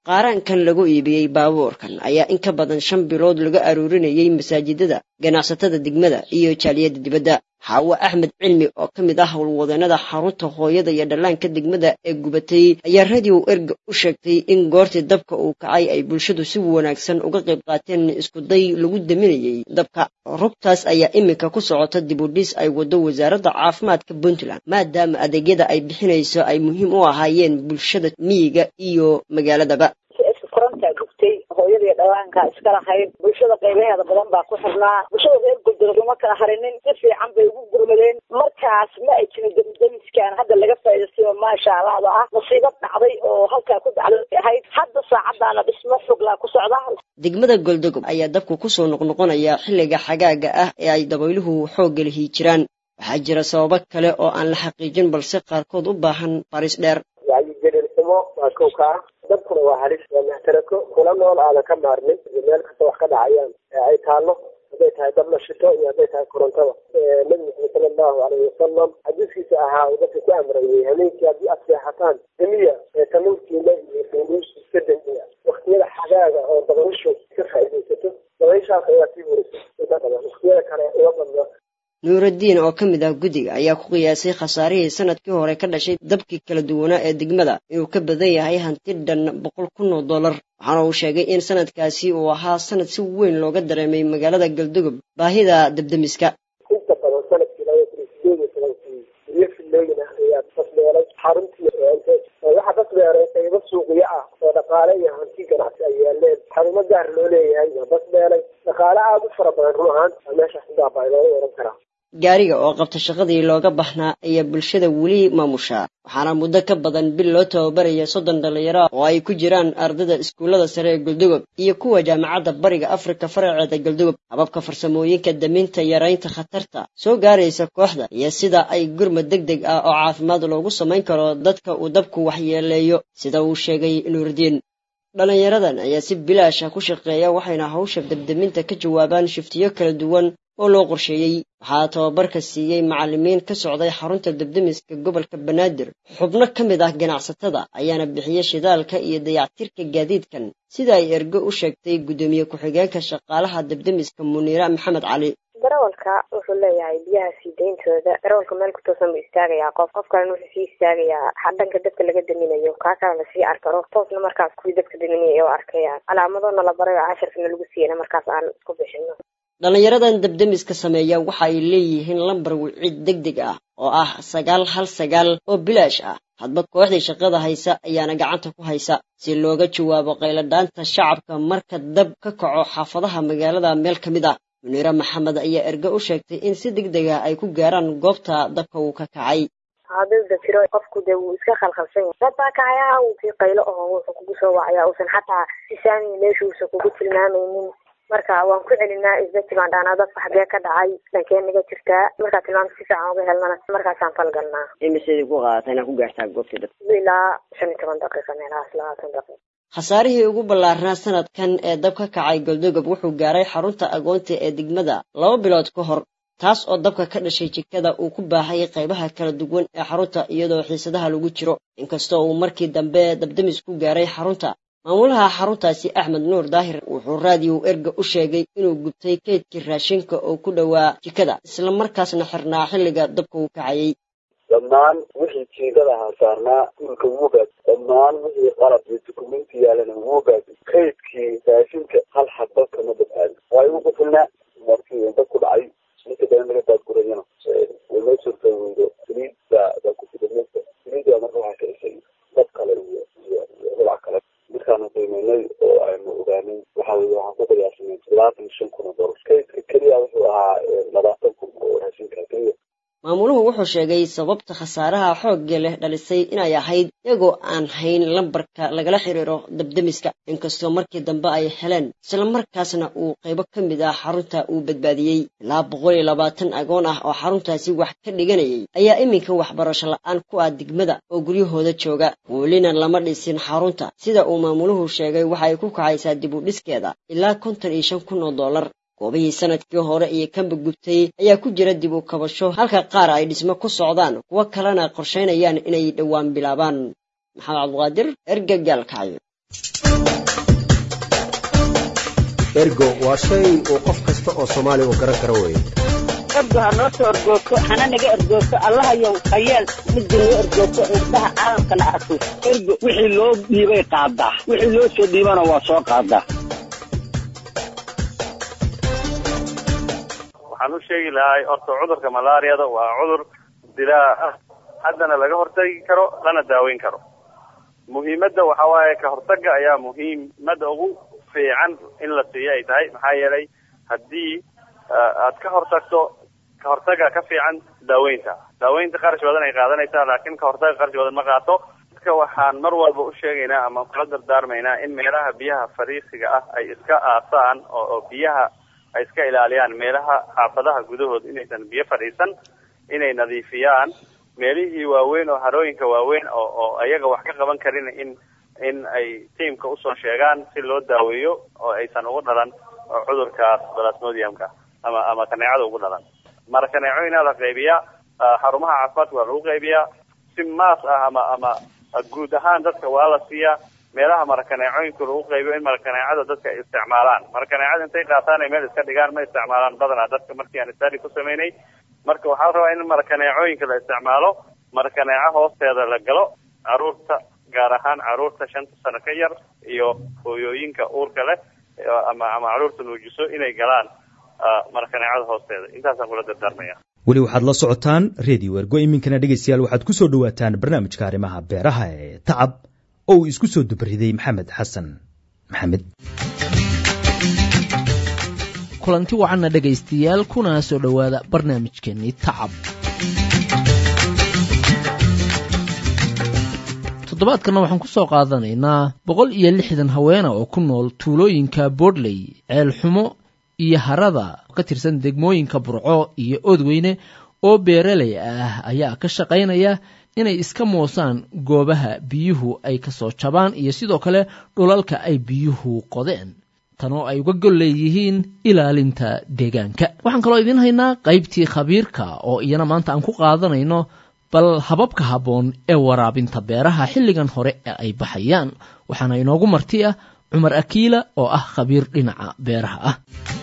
qaaraankan lagu iibiyey baabuurkan ayaa in ka badan shan bilood laga aruurinayey masaajidada ganacsatada degmada iyo jaaliyadda dibadda xaawo axmed cilmi oo ka mid ah howlwadeenada xarunta hooyada iyo dhallaanka degmada ee gubatay ayaa radio erga u sheegtay in goortii dabka uu kacay ay bulshadu si wanaagsan uga qayb qaateen iskuday lagu daminayey dabka rugtaas ayaa iminka ku socota dibudhis ay wado wasaaradda caafimaadka puntland maadaama adeegyada ay bixinayso ay muhiim u ahaayeen bulshada miyiga iyo magaaladaba korontaa gubtay hooyadii dhawaanka iska lahayd bulshada qaybaheeda badan baa ku xirnaa bulshada reer goldolog uma kala harinin si fiican bay ugu gurmadeen markaas ma ay jirin damiskan hadda laga faa'iidaystayo maasha allahda ah musiibad dhacday oo halkaa ku dhacday ahayd hadda saacadaana dhismo xoglaa ku socda degmada goldogob ayaa dabku kusoo noqnoqonaya xilliga xagaaga ah ee ay dabayluhu xoogga lihi jiraan waxaa jira sababo kale oo aan la xaqiijin balse qaarkood u baahan baris dheer wacyigelinimo waa kow ka ah dabkuna waa halis waa maxtarako kula nool aadan ka maarmin iyo meel kasta wax ka dhacayaan ee ay taallo hadday tahay dab la shito iyo hadday tahay korontada nabi maxamed sala allahu alayhi wasalam xadiiskiisa ahaa uu dadka ku amrayey habeenkii haddii aad seexataan demiya ee tanuurkiina iyo funuus iska demiya waktiyada xagaaga oo dabayshu ka faa'iidaysato dabayshaas ayaa sii horisa inta badan waktiyada kale uga badna nuuraddiin oo ka mid ah guddiga ayaa ku qiyaasay khasaarihii sanadkii hore ka dhashay dabkii kala duwanaa ee degmada inuu ka badan yahay hanti dhan boqol kun oo dollar waxaana uu sheegay in sanadkaasi uu ahaa sanad si weyn looga dareemay magaalada galdogob baahida dabdemiska inta badan sanadkii laba kun iyo sideed iyo tobankii guryo filooyin ah ayaa basbeelay xaruntii waxaa basbeelay qaybo suuqyo ah oo dhaqaale iyo hanti ganacsi ay yaaleen xarumo gaar loo leeyahay waa basbeelay dhaqaale aada u fara badan run ahaan aa meeshaas udaabaa looga oran karaa gaariga oo qabta shaqadii looga baxnaa ayaa bulshada weli maamushaa waxaana muddo ka badan bil loo tababaraya soddon dhallinyaro oo ay ku jiraan ardayda iskuullada sare ee galdogob iyo kuwa jaamacadda bariga afrika faraceeda galdogob hababka farsamooyinka daminta yaraynta khatarta soo gaaraysa kooxda iyo sida ay gurmad deg deg ah oo caafimaad loogu samayn karo dadka uu dabku waxyeeleeyo sida uu sheegay nuurdiin dhallinyaradan ayaa si bilaasha ku shaqeeya waxayna hawsha dabdeminta ka jawaabaan shiftiyo kala duwan oo loo qorsheeyey waxaa tababarka siiyey macallimiin ka socday xarunta dabdemiska gobolka banaadir xubno ka mid ah ganacsatada ayaana bixiya shidaalka iyo dayactirka gaadiidkan sida ay ergo u sheegtay guddoomiye ku-xigeenka shaqaalaha dabdemiska muniira maxamed cali darawalka wuxuu leeyahay biyaha sii deyntooda darawalka meel ku toosan buu istaagayaa qof qof kalena wuxuu sii istaagayaa dhanka dabka laga daminayo kaa kalena sii arkaro toosna markaas kuwii dabka daminaya oo arkayaan calaamadona la barayo casharkana lagu siiyana markaas aan isku bixino dhallinyaradan dabdemiska sameeya waxa ay leeyihiin lambar wicid deg deg ah oo ah sagaal hal sagaal oo bilaash ah hadba kooxdii shaqada haysa ayaana gacanta ku haysa si looga jawaabo qayladhaanta shacabka marka dab ka kaco xaafadaha magaalada meel ka mid ah muniire maxamed ayaa erge u sheegtay in si deg deg ah ay ku gaaraan goobta dabka uu ka kacay hadda jiro qofku dee wuu iska khalkhalsan yahay dad baa kacayaa uu kii qaylo oo wuxuu kugu soo wacaya uusan xataa si saami meesha uusan kugu tilmaamaynin marka waan ku celinaa isbeti baan dhaanaa dadka xagee ka dhacay dhankee naga jirtaa markaa tilmaamta si fiican uga helnana markaasaan falgalnaa imiseedii ku qaadata inaad ku gaartaa goobtii dabka ilaa shan iyo toban daqiiqa meelahaas labaatan daqiiqa khasaarihii ugu ballaarnaa sanadkan ee dab ka kacay goldogob wuxuu gaaray xarunta agoonta ee degmada laba bilood ka hor taas oo dabka ka dhashay jikada uu ku baahay qaybaha kala duwan ee xarunta iyadoo xiisadaha lagu jiro inkastoo uu markii dambe dabdamis ku gaaray xarunta maamulaha xaruntaasi axmed nuur daahir wuxuu raadiyow erga u sheegay inuu gubtay keydkii raashinka oo ku dhowaa jikada islamarkaasna xirnaa xilliga dabka uu kacayey dhammaan wixii jiigada ahaa saarnaa dhulka wuu gaad dhammaan wixii qalab iyo dukumenti yaalana wuu gaad kaydkii raashinka hal xabba kama badbaadin waa igu qufulnaa markii dab ku dhacay ninka dana laga baadgurayana way noo suurta weydo saliid baa baa ku fidameysa saliid baa marka waxaa ka isay dab kale iyo iyo iyo rubac kale markaanu qiimeynay oo aynu ogaanay waxa weye waxaan ku qiyaasanay labaatan iyo shan kun oo dolar kaydka keliya wuxuu ahaa labaatan kun oo raashinka keliya maamuluhu wuxuu sheegay sababta khasaaraha xoogga leh dhalisay inay ahayd iyagoo aan hayn lambarka lagala xiriiro dabdemiska inkastoo markii dambe ay heleen islamarkaasna uu qaybo ka mid ah xarunta uu badbaadiyey ilaa boqol iyo labaatan agoon ah oo xaruntaasi wax ka dhiganayay ayaa iminka waxbarasho la-aan ku ah degmada oo guryahooda jooga welina lama dhisin xarunta sida uu maamuluhu sheegay waxa ay ku kacaysaa dib u dhiskeeda ilaa konton iyo shan kun oo dollar goobihii sanadkii hore iyo kanba gubtay ayaa ku jira dib u kabasho halka qaar ay dhismo ku socdaan kuwo kalena qorshaynayaan inay dhowaan bilaabaan maxamed cabduqaadir ergagaalkacyo ergo waa shay uu qof kasta oo soomaali u garan karo weeye ergo ha noo soo ergoogto hana naga ergoogto allahayow hayeel midda noo ergoogto indhaha caalamkana arko ergo wixii loo dhiibay qaadaa wixii loo soo dhiibana waa soo qaadaa waxaan u sheegi lahay horta cudurka malaariyada waa cudur dilaa ah haddana laga hortagi karo lana daaweyn karo muhiimadda waxa waaye ka hortaga ayaa muhiimada ugu fiican in la siiyo ay tahay maxaa yeelay haddii aad ka hortagto ka hortaga ka fiican daaweynta daaweynta qarash badan ay qaadanaysaa laakiin ka hortaga qarash badan ma qaato dadka waxaan mar walba u sheegaynaa ama kula dardaarmaynaa in meelaha biyaha fariisiga ah ay iska aasaan oo oo biyaha ay iska ilaaliyaan meelaha xaafadaha gudahood inaysan biyo fadhiisan inay nadiifiyaan meelihii waaweyn oo harooyinka waaweyn oo oo ayaga wax ka qaban karin in in ay tiamka usoo sheegaan si loo daaweeyo oo aysan ugu dhalan cudurkaas balasmodiumka ama ama kaneecada ugu dhalan mara kaneecooyinaa la qaybiyaa xarumaha caafimaadka waa lagu qaybiyaa si maas ah ama ama guud ahaan dadka waa la siiyaa meelaha marakaneecooyinka lagu qaybiyo in marakaneecada dadka ay isticmaalaan marakaneecada intay qaataan ay meel iska dhigaan ma isticmaalaan badanaa dadka markii aan study ku sameynay marka waxaa la rabaa in marakaneecooyinka la isticmaalo marakaneeco hoosteeda la galo caruurta gaar ahaan caruurta shanta sano ka yar iyo hooyooyinka uurka leh ama ama caruurta nuujiso inay galaan marakaneecada hoosteeda intaasaan kula dardaarmaya weli waxaad la socotaan redio ergo iminkana dhegaystayaal waxaad ku soo dhowaataan barnaamijka arrimaha beeraha ee tacab oo uu isku soo dubriday maxamed xasan maxamed kulanti wacanna dhegaystayaal kuna soo dhowaada barnaamijkeennii tacab toddobaadkanna waxaan ku soo qaadanaynaa boqol iyo lixdan haweena oo ku nool tuulooyinka boodley ceelxumo iyo harada ka tirsan degmooyinka burco iyo oodweyne oo beeraley ah ayaa ka shaqaynaya inay iska moosaan goobaha biyuhu ay ka soo jabaan iyo sidoo kale dhulalka ay biyuhu qodeen tan oo ay uga gol leeyihiin ilaalinta deegaanka waxaan kaloo idiin haynaa qaybtii khabiirka oo iyana maanta aan ku qaadanayno bal hababka habboon ee waraabinta beeraha xilligan hore ee ay baxayaan waxaana inoogu marti ah cumar akiila oo ah khabiir dhinaca beeraha ah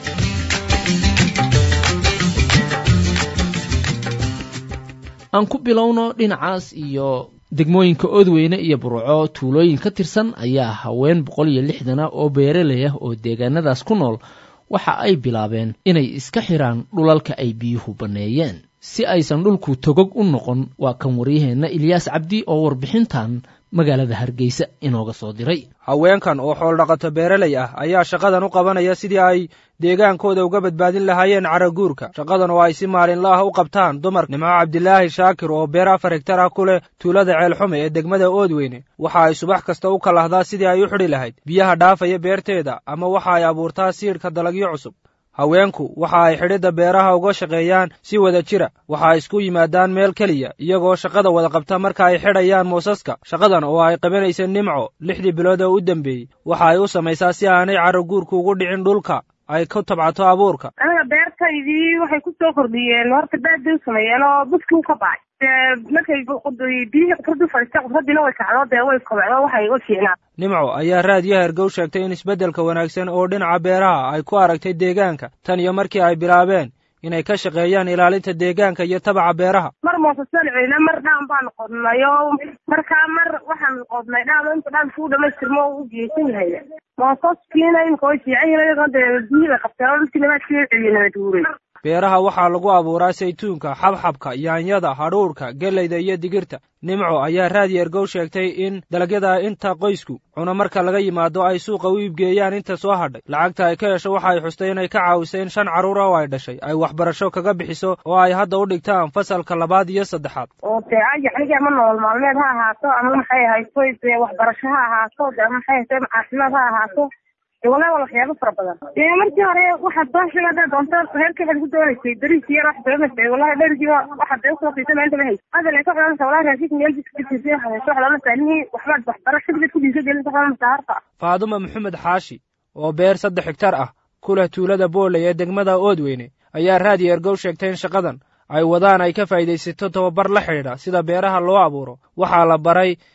aan ku bilowno dhinacaas iyo degmooyinka oodweyne iyo burco tuulooyin ka tirsan ayaa haween boqol iyo lixdana oo beeraley ah oo deegaanadaas ku nool waxa ay bilaabeen inay iska xidhaan dhulalka ay biyuhu banneeyeen si aysan dhulku togog u noqon waa kan waryaheenna ilyaas cabdi oo warbixintan magaalada hargeysa inooga soo diray haweenkan oo xooldhaqato beeraley ah ayaa shaqadan u qabanaya sidii ay deegaankooda uga badbaadin lahaayeen caraguurka shaqadan oo ay si maalinla ah u qabtaan dumar nimco cabdilaahi shaakir oo beer afar hegtar ah ku leh tuulada ceelxume ee degmada oodweyne waxa ay subax kasta u kalahdaa sidii ay u xidhi lahayd biyaha dhaafaya beerteeda ama waxa ay abuurtaa siidhka dalagyo cusub haweenku waxa ay xidhidda beeraha uga shaqeeyaan si wada jira waxa ay isku yimaadaan meel keliya iyagoo shaqada wada qabta marka ay xidhayaan moosaska shaqadan oo ay qabanaysa nimco lixdii bilood oo u dambeeyey waxa ay u samaysaa si aanay caraguurku ugu dhicin dhulka ay ku tabcato abuurka aniga beertaydii waxay ku soo kordhiyeen horta baadbay u sameeyeen oo buskii u ka bacay markay biyihii qudradu fadhiistay qudradiina way kacdo dee way kobcdo waxay u fiicnaa nimco ayaa raadiyo hergow sheegtay in isbeddelka wanaagsan oo dhinaca beeraha ay ku aragtay deegaanka tan iyo markii ay bilaabeen inay ka shaqeeyaan ilaalinta deegaanka iyo tabaca beeraha mar moosasaan celina mar dhaan baan qodnay oo markaa mar waxaan qodnay dhaan inta dhaan kuu dhamaystirmo u geysan yahay moosaskiina imika way fiican yihiin iyagoo dee biyihii bay qabteen oo dhulkii nabadkii celiye nabad guuray beeraha waxaa lagu abuuraa saytuunka xabxabka yaanyada hadhuurhka geleyda iyo digirta nimco ayaa raadiyo ergow sheegtay in dalagyada inta qoysku cuno marka laga yimaado ay suuqa u iibgeeyaan inta soo hadhay lacagta ay ka hesho waxa ay xustay inay ka caawisay in shan carruur oo ay dhashay ay waxbarasho kaga bixiso oo ay hadda u dhigtaan fasalka labaad iyo saddexaad oo dee ayaxniga ama nolol maalmeed ha ahaato ama maxay ahayto dee waxbarasho ha ahaato dee maxay ahayto caafimaad ha ahaato walahi waa waxyaabo fara badan dee markii hore waxaad soo sheega haddaad doonto reerka waxaad ku doonaysay beriis yar wax doonaysay wallahi dherigiiba waxaad dee usoo siisay maanta ma haysa hadda lay ka xodanaysa wallahi raashinka meel biskitiisa waxaad hayso waxaad oranaysaa nihii waxbaad waxbarasho bidad ku dhiisa gelin xodanaysaa harta faaduma maxamed xaashi oo beer saddex higtar ah ku leh tuulada booley ee degmada oodweyne ayaa raadiyo ergow sheegtay in shaqadan ay wadaan ay ka faa'iidaysato tababar la xidhiidha sida beeraha loo abuuro waxaa la baray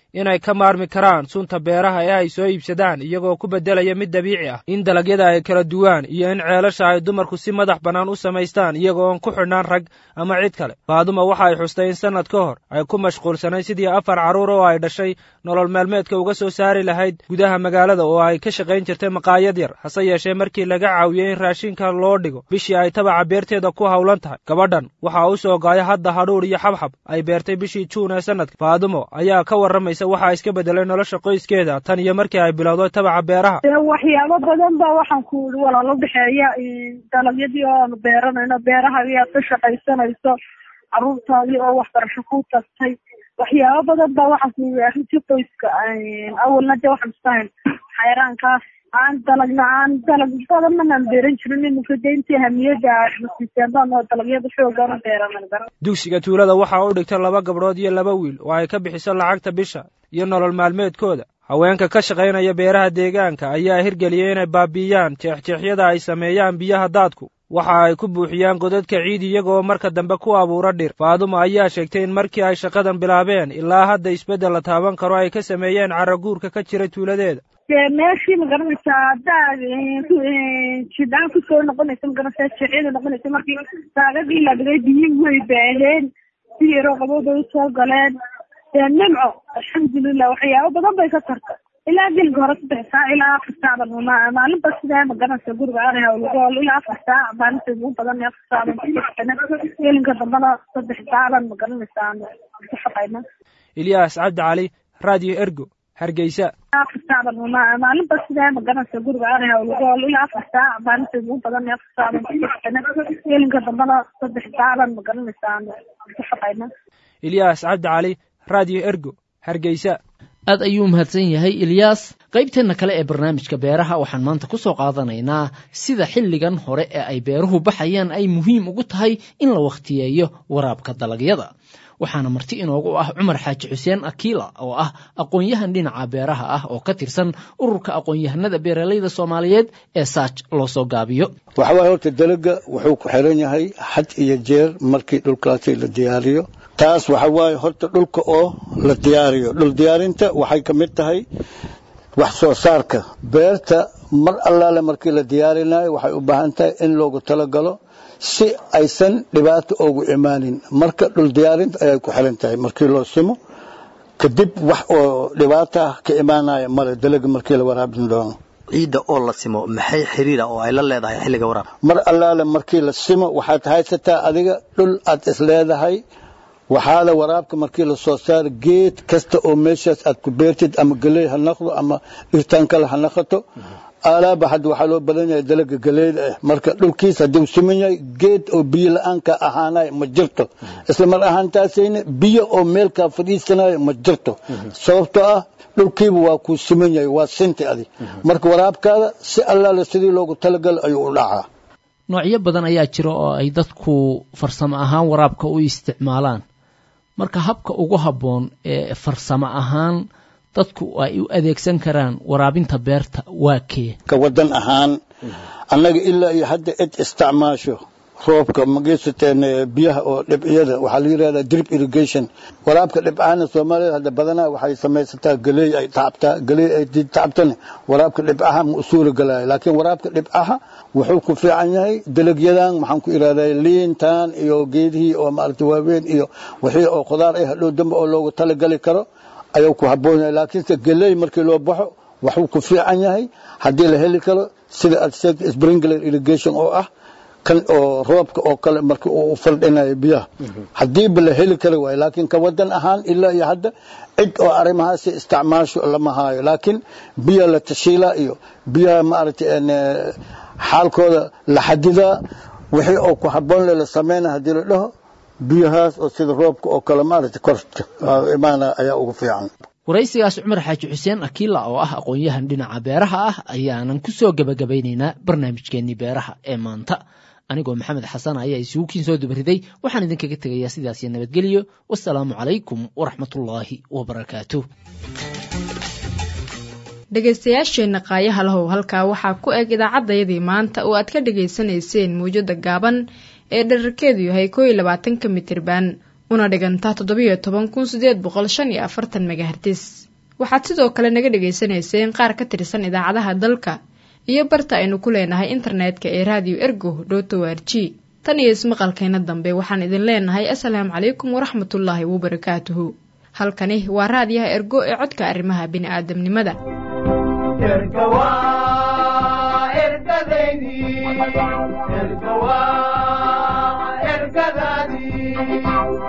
inay ka maarmi karaan sunta beeraha ee ay soo iibsadaan iyagoo ku beddelaya mid dabiici ah in dalagyada ay kala duwaan iyo in ceelasha ay dumarku si madax bannaan u samaystaan iyagoon ku xidhnaan rag ama cid kale faaduma waxa ay xustay in sannad ka hor ay ku mashquulsanayd sidii afar carruur oo ay dhashay nolol maalmeedka uga soo saari lahayd gudaha magaalada oo ay ka shaqayn jirtay maqaayad yar hase yeeshee markii laga caawiyey in raashinka loo dhigo bishii ay tabaca beerteeda ku howlan tahay gabadhan waxaa u soo gaaya hadda hadhuur iyo xabxab ay beertay bishii juun ee sannadka faadumo ayaa ka warramaysa waxaa iska beddelay nolosha qoyskeeda tan iyo markii ay bilowday tabaca beeraha waxyaabo badan ba waxaan ku ii walaalo dhexeeya dalagyadii oo aanu beeranayno beeraha ayaad ka shaqaysanayso carruurtaadii oo waxbarasho ku tagtay waxyaabo badan ba waxaan ku ii arrintii qoyska awalna de waxaan istahayn xayraankaas aan dalagna aan dalag badan manaan beeran jirin iminka de intii hamiyada masiiseen baan oo dalagyada xoogaan u beeranay dugsiga tuulada waxaa u dhigta laba gabdhood iyo laba wiil oo ay ka bixiso lacagta bisha iyo nolol maalmeedkooda haweenka ka shaqaynaya beeraha deegaanka ayaa hirgeliyey inay baabi'iyaan jeexjeexyada ay sameeyaan biyaha daadku waxa ay ku buuxiyaan godadka ciid iyagoo marka dambe ku abuura dhir faaduma ayaa sheegtay in markii ay shaqadan bilaabeen ilaa hadda isbeddel la taaban karo ay ka sameeyeen caraguurka ka jira tuuladeeda dee meeshii magaranaysaa haddaad jidaan kusoo noqonaysa magaranaysaa jeexyada noqonaysa markii saagadii la dhigay biyi way baaheen si yaroo qabowda usoo galeen dee nimco alxamdulilah waxyaabo badan bay ka tartay ilaa gelga hore saddex saac ilaa afar saacban maalinba sidee magaranaysa guriga aanay hawlgool ilaa afar saac maalinta ugu badan afar saacban gelinka dambana saddex saacban magaranaysa aan ku shaqayna ilyaas cabdi cali radio ergo hargeysa afar saacban maalinba sidee magaranaysa guriga aanay hawlgool ilaa afar saac maalinta ugu badan afar saacban ku shaqayna gelinka dambana saddex saacban magaranaysa aan ku shaqayna ilyaas cabdi cali radio ergo hargeysa aad ayuu mahadsan yahay ilyaas qaybteenna kale ee barnaamijka beeraha waxaan maanta ku soo qaadanaynaa sida xilligan hore ee ay beeruhu baxayaan ay muhiim ugu tahay in la wakhtiyeeyo waraabka dalagyada waxaana marti inoogu ah cumar xaaji xuseen akiila oo ah aqoon-yahan dhinaca beeraha ah oo ka tirsan ururka aqoon-yahanada beeralayda soomaaliyeed ee saaj loo soo gaabiyo waxa waaye horta dalaga wuxuu ku xiran yahay had iyo jeer markii dhulkaasi la diyaariyo taas waxa waaye horta dhulka oo la diyaariyo dhul diyaarinta waxay ka mid tahay wax soo saarka beerta mar allaale markii la diyaarinayo waxay u baahan tahay in loogu talagalo si aysan dhibaato ugu imaanin marka dhul diyaarinta ayay ku xiran tahay markii loo simo kadib wax oo dhibaata ka imaanaya male dalaga markii la waraabin doono ciidda oo la simo maxay xiriira oo ay la leedahay xilliga waraab mar allaale markii la simo waxaad haysataa adiga dhul aad is leedahay waxaa la waraabka markii la soo saaro geed kasta oo meeshaas aad ku beertid ama galey ha noqdo ama dhirtaan kale ha noqoto alaaba hadda waxaa loo badan yahay dalaga galeyda ah marka dhulkiis haddii uu siman yahay geed oo biyo la-aanka ahaanayo ma jirto isla mar ahaantaasayna biyo oo meelkaa fadhiisanayo ma jirto sababtoo ah dhulkiiba waa kuu siman yahay waa sinti adi marka waraabkaada si allaale sidii loogu talagalo ayuu u dhacaa noocyo badan ayaa jira oo ay dadku farsamo ahaan waraabka u isticmaalaan marka habka ugu habboon ee farsamo ahaan dadku ay u adeegsan karaan waraabinta beerta waa kee ka wadan ahaan annaga ilaa iyo hadda cid isticmaasho roobka mageysateen biyaha oo dhibciyada waxaa la yidhahdaa drip irrigation waraabka dhibcahana soomaalida hadda badanaa waxay samaysataa galey ay tacabtaa galey ay tacabtana waraabka dhibcaha ma usuuli galaayo laakiin waraabka dhibcaha wuxuu ku fiican yahay dalagyadan maxaan ku idhahdaa liintan iyo geedihii oo maaragta waaweyn iyo wixii oo khudaar ah hadhow dambe oo loogu talagali karo ayuu ku habboon yahay laakiinse galey markii loo baxo waxuu ku fiican yahay haddii la heli karo sida aad sheegtay sprinkler irrigation oo ah kan oo roobka oo kale marka uu faldhinayo biyaha haddiiba la heli kari waayo laakiin ka wadan ahaan ilaa iyo hadda cid oo arrimahaasi isticmaasho lama haayo laakiin biya la tashiilaa iyo biyaha maaragtay xaalkooda la xadidaa wixii oo ku habboon le la sameynaya haddii la dhaho biyahaas oo sida roobka oo kale maaragtay korta imaana ayaa ugu fiican waraysigaas cumar xaaji xuseen akiila oo ah aqoon-yahan dhinaca beeraha ah ayaanan ku soo gebagabaynaynaa barnaamijkeennii beeraha ee maanta anigoo maxamed xasan ayaa isugu kiin soo dubariday waxaan idinkaga tegayaa sidaas iyo nabadgelyo wasalaamu calaykum waraxmatullaahi wabarakaatu dhegaystayaasheenna qaayaha lahow halkaa waxaa ku eg idaacaddayadii maanta oo aad ka dhegaysanayseen mawjada gaaban ee dherarkeedu yahay koo iyo labaatanka mitirban una dhiganta toddobiyo toban kun sideed boqol shan iyo afartan megahertis waxaad sidoo kale naga dhagaysanayseen qaar ka tirsan idaacadaha dalka iyo barta aynu ku leenahay internetka ee radio ergo dot o r g tan iyo ismaqalkeena dambe waxaan idin leenahay asalaamu calaykum waraxmatullaahi wabarakaatuhu halkani waa raadiyaha ergo ee codka arrimaha bini'aadamnimada ergadaydi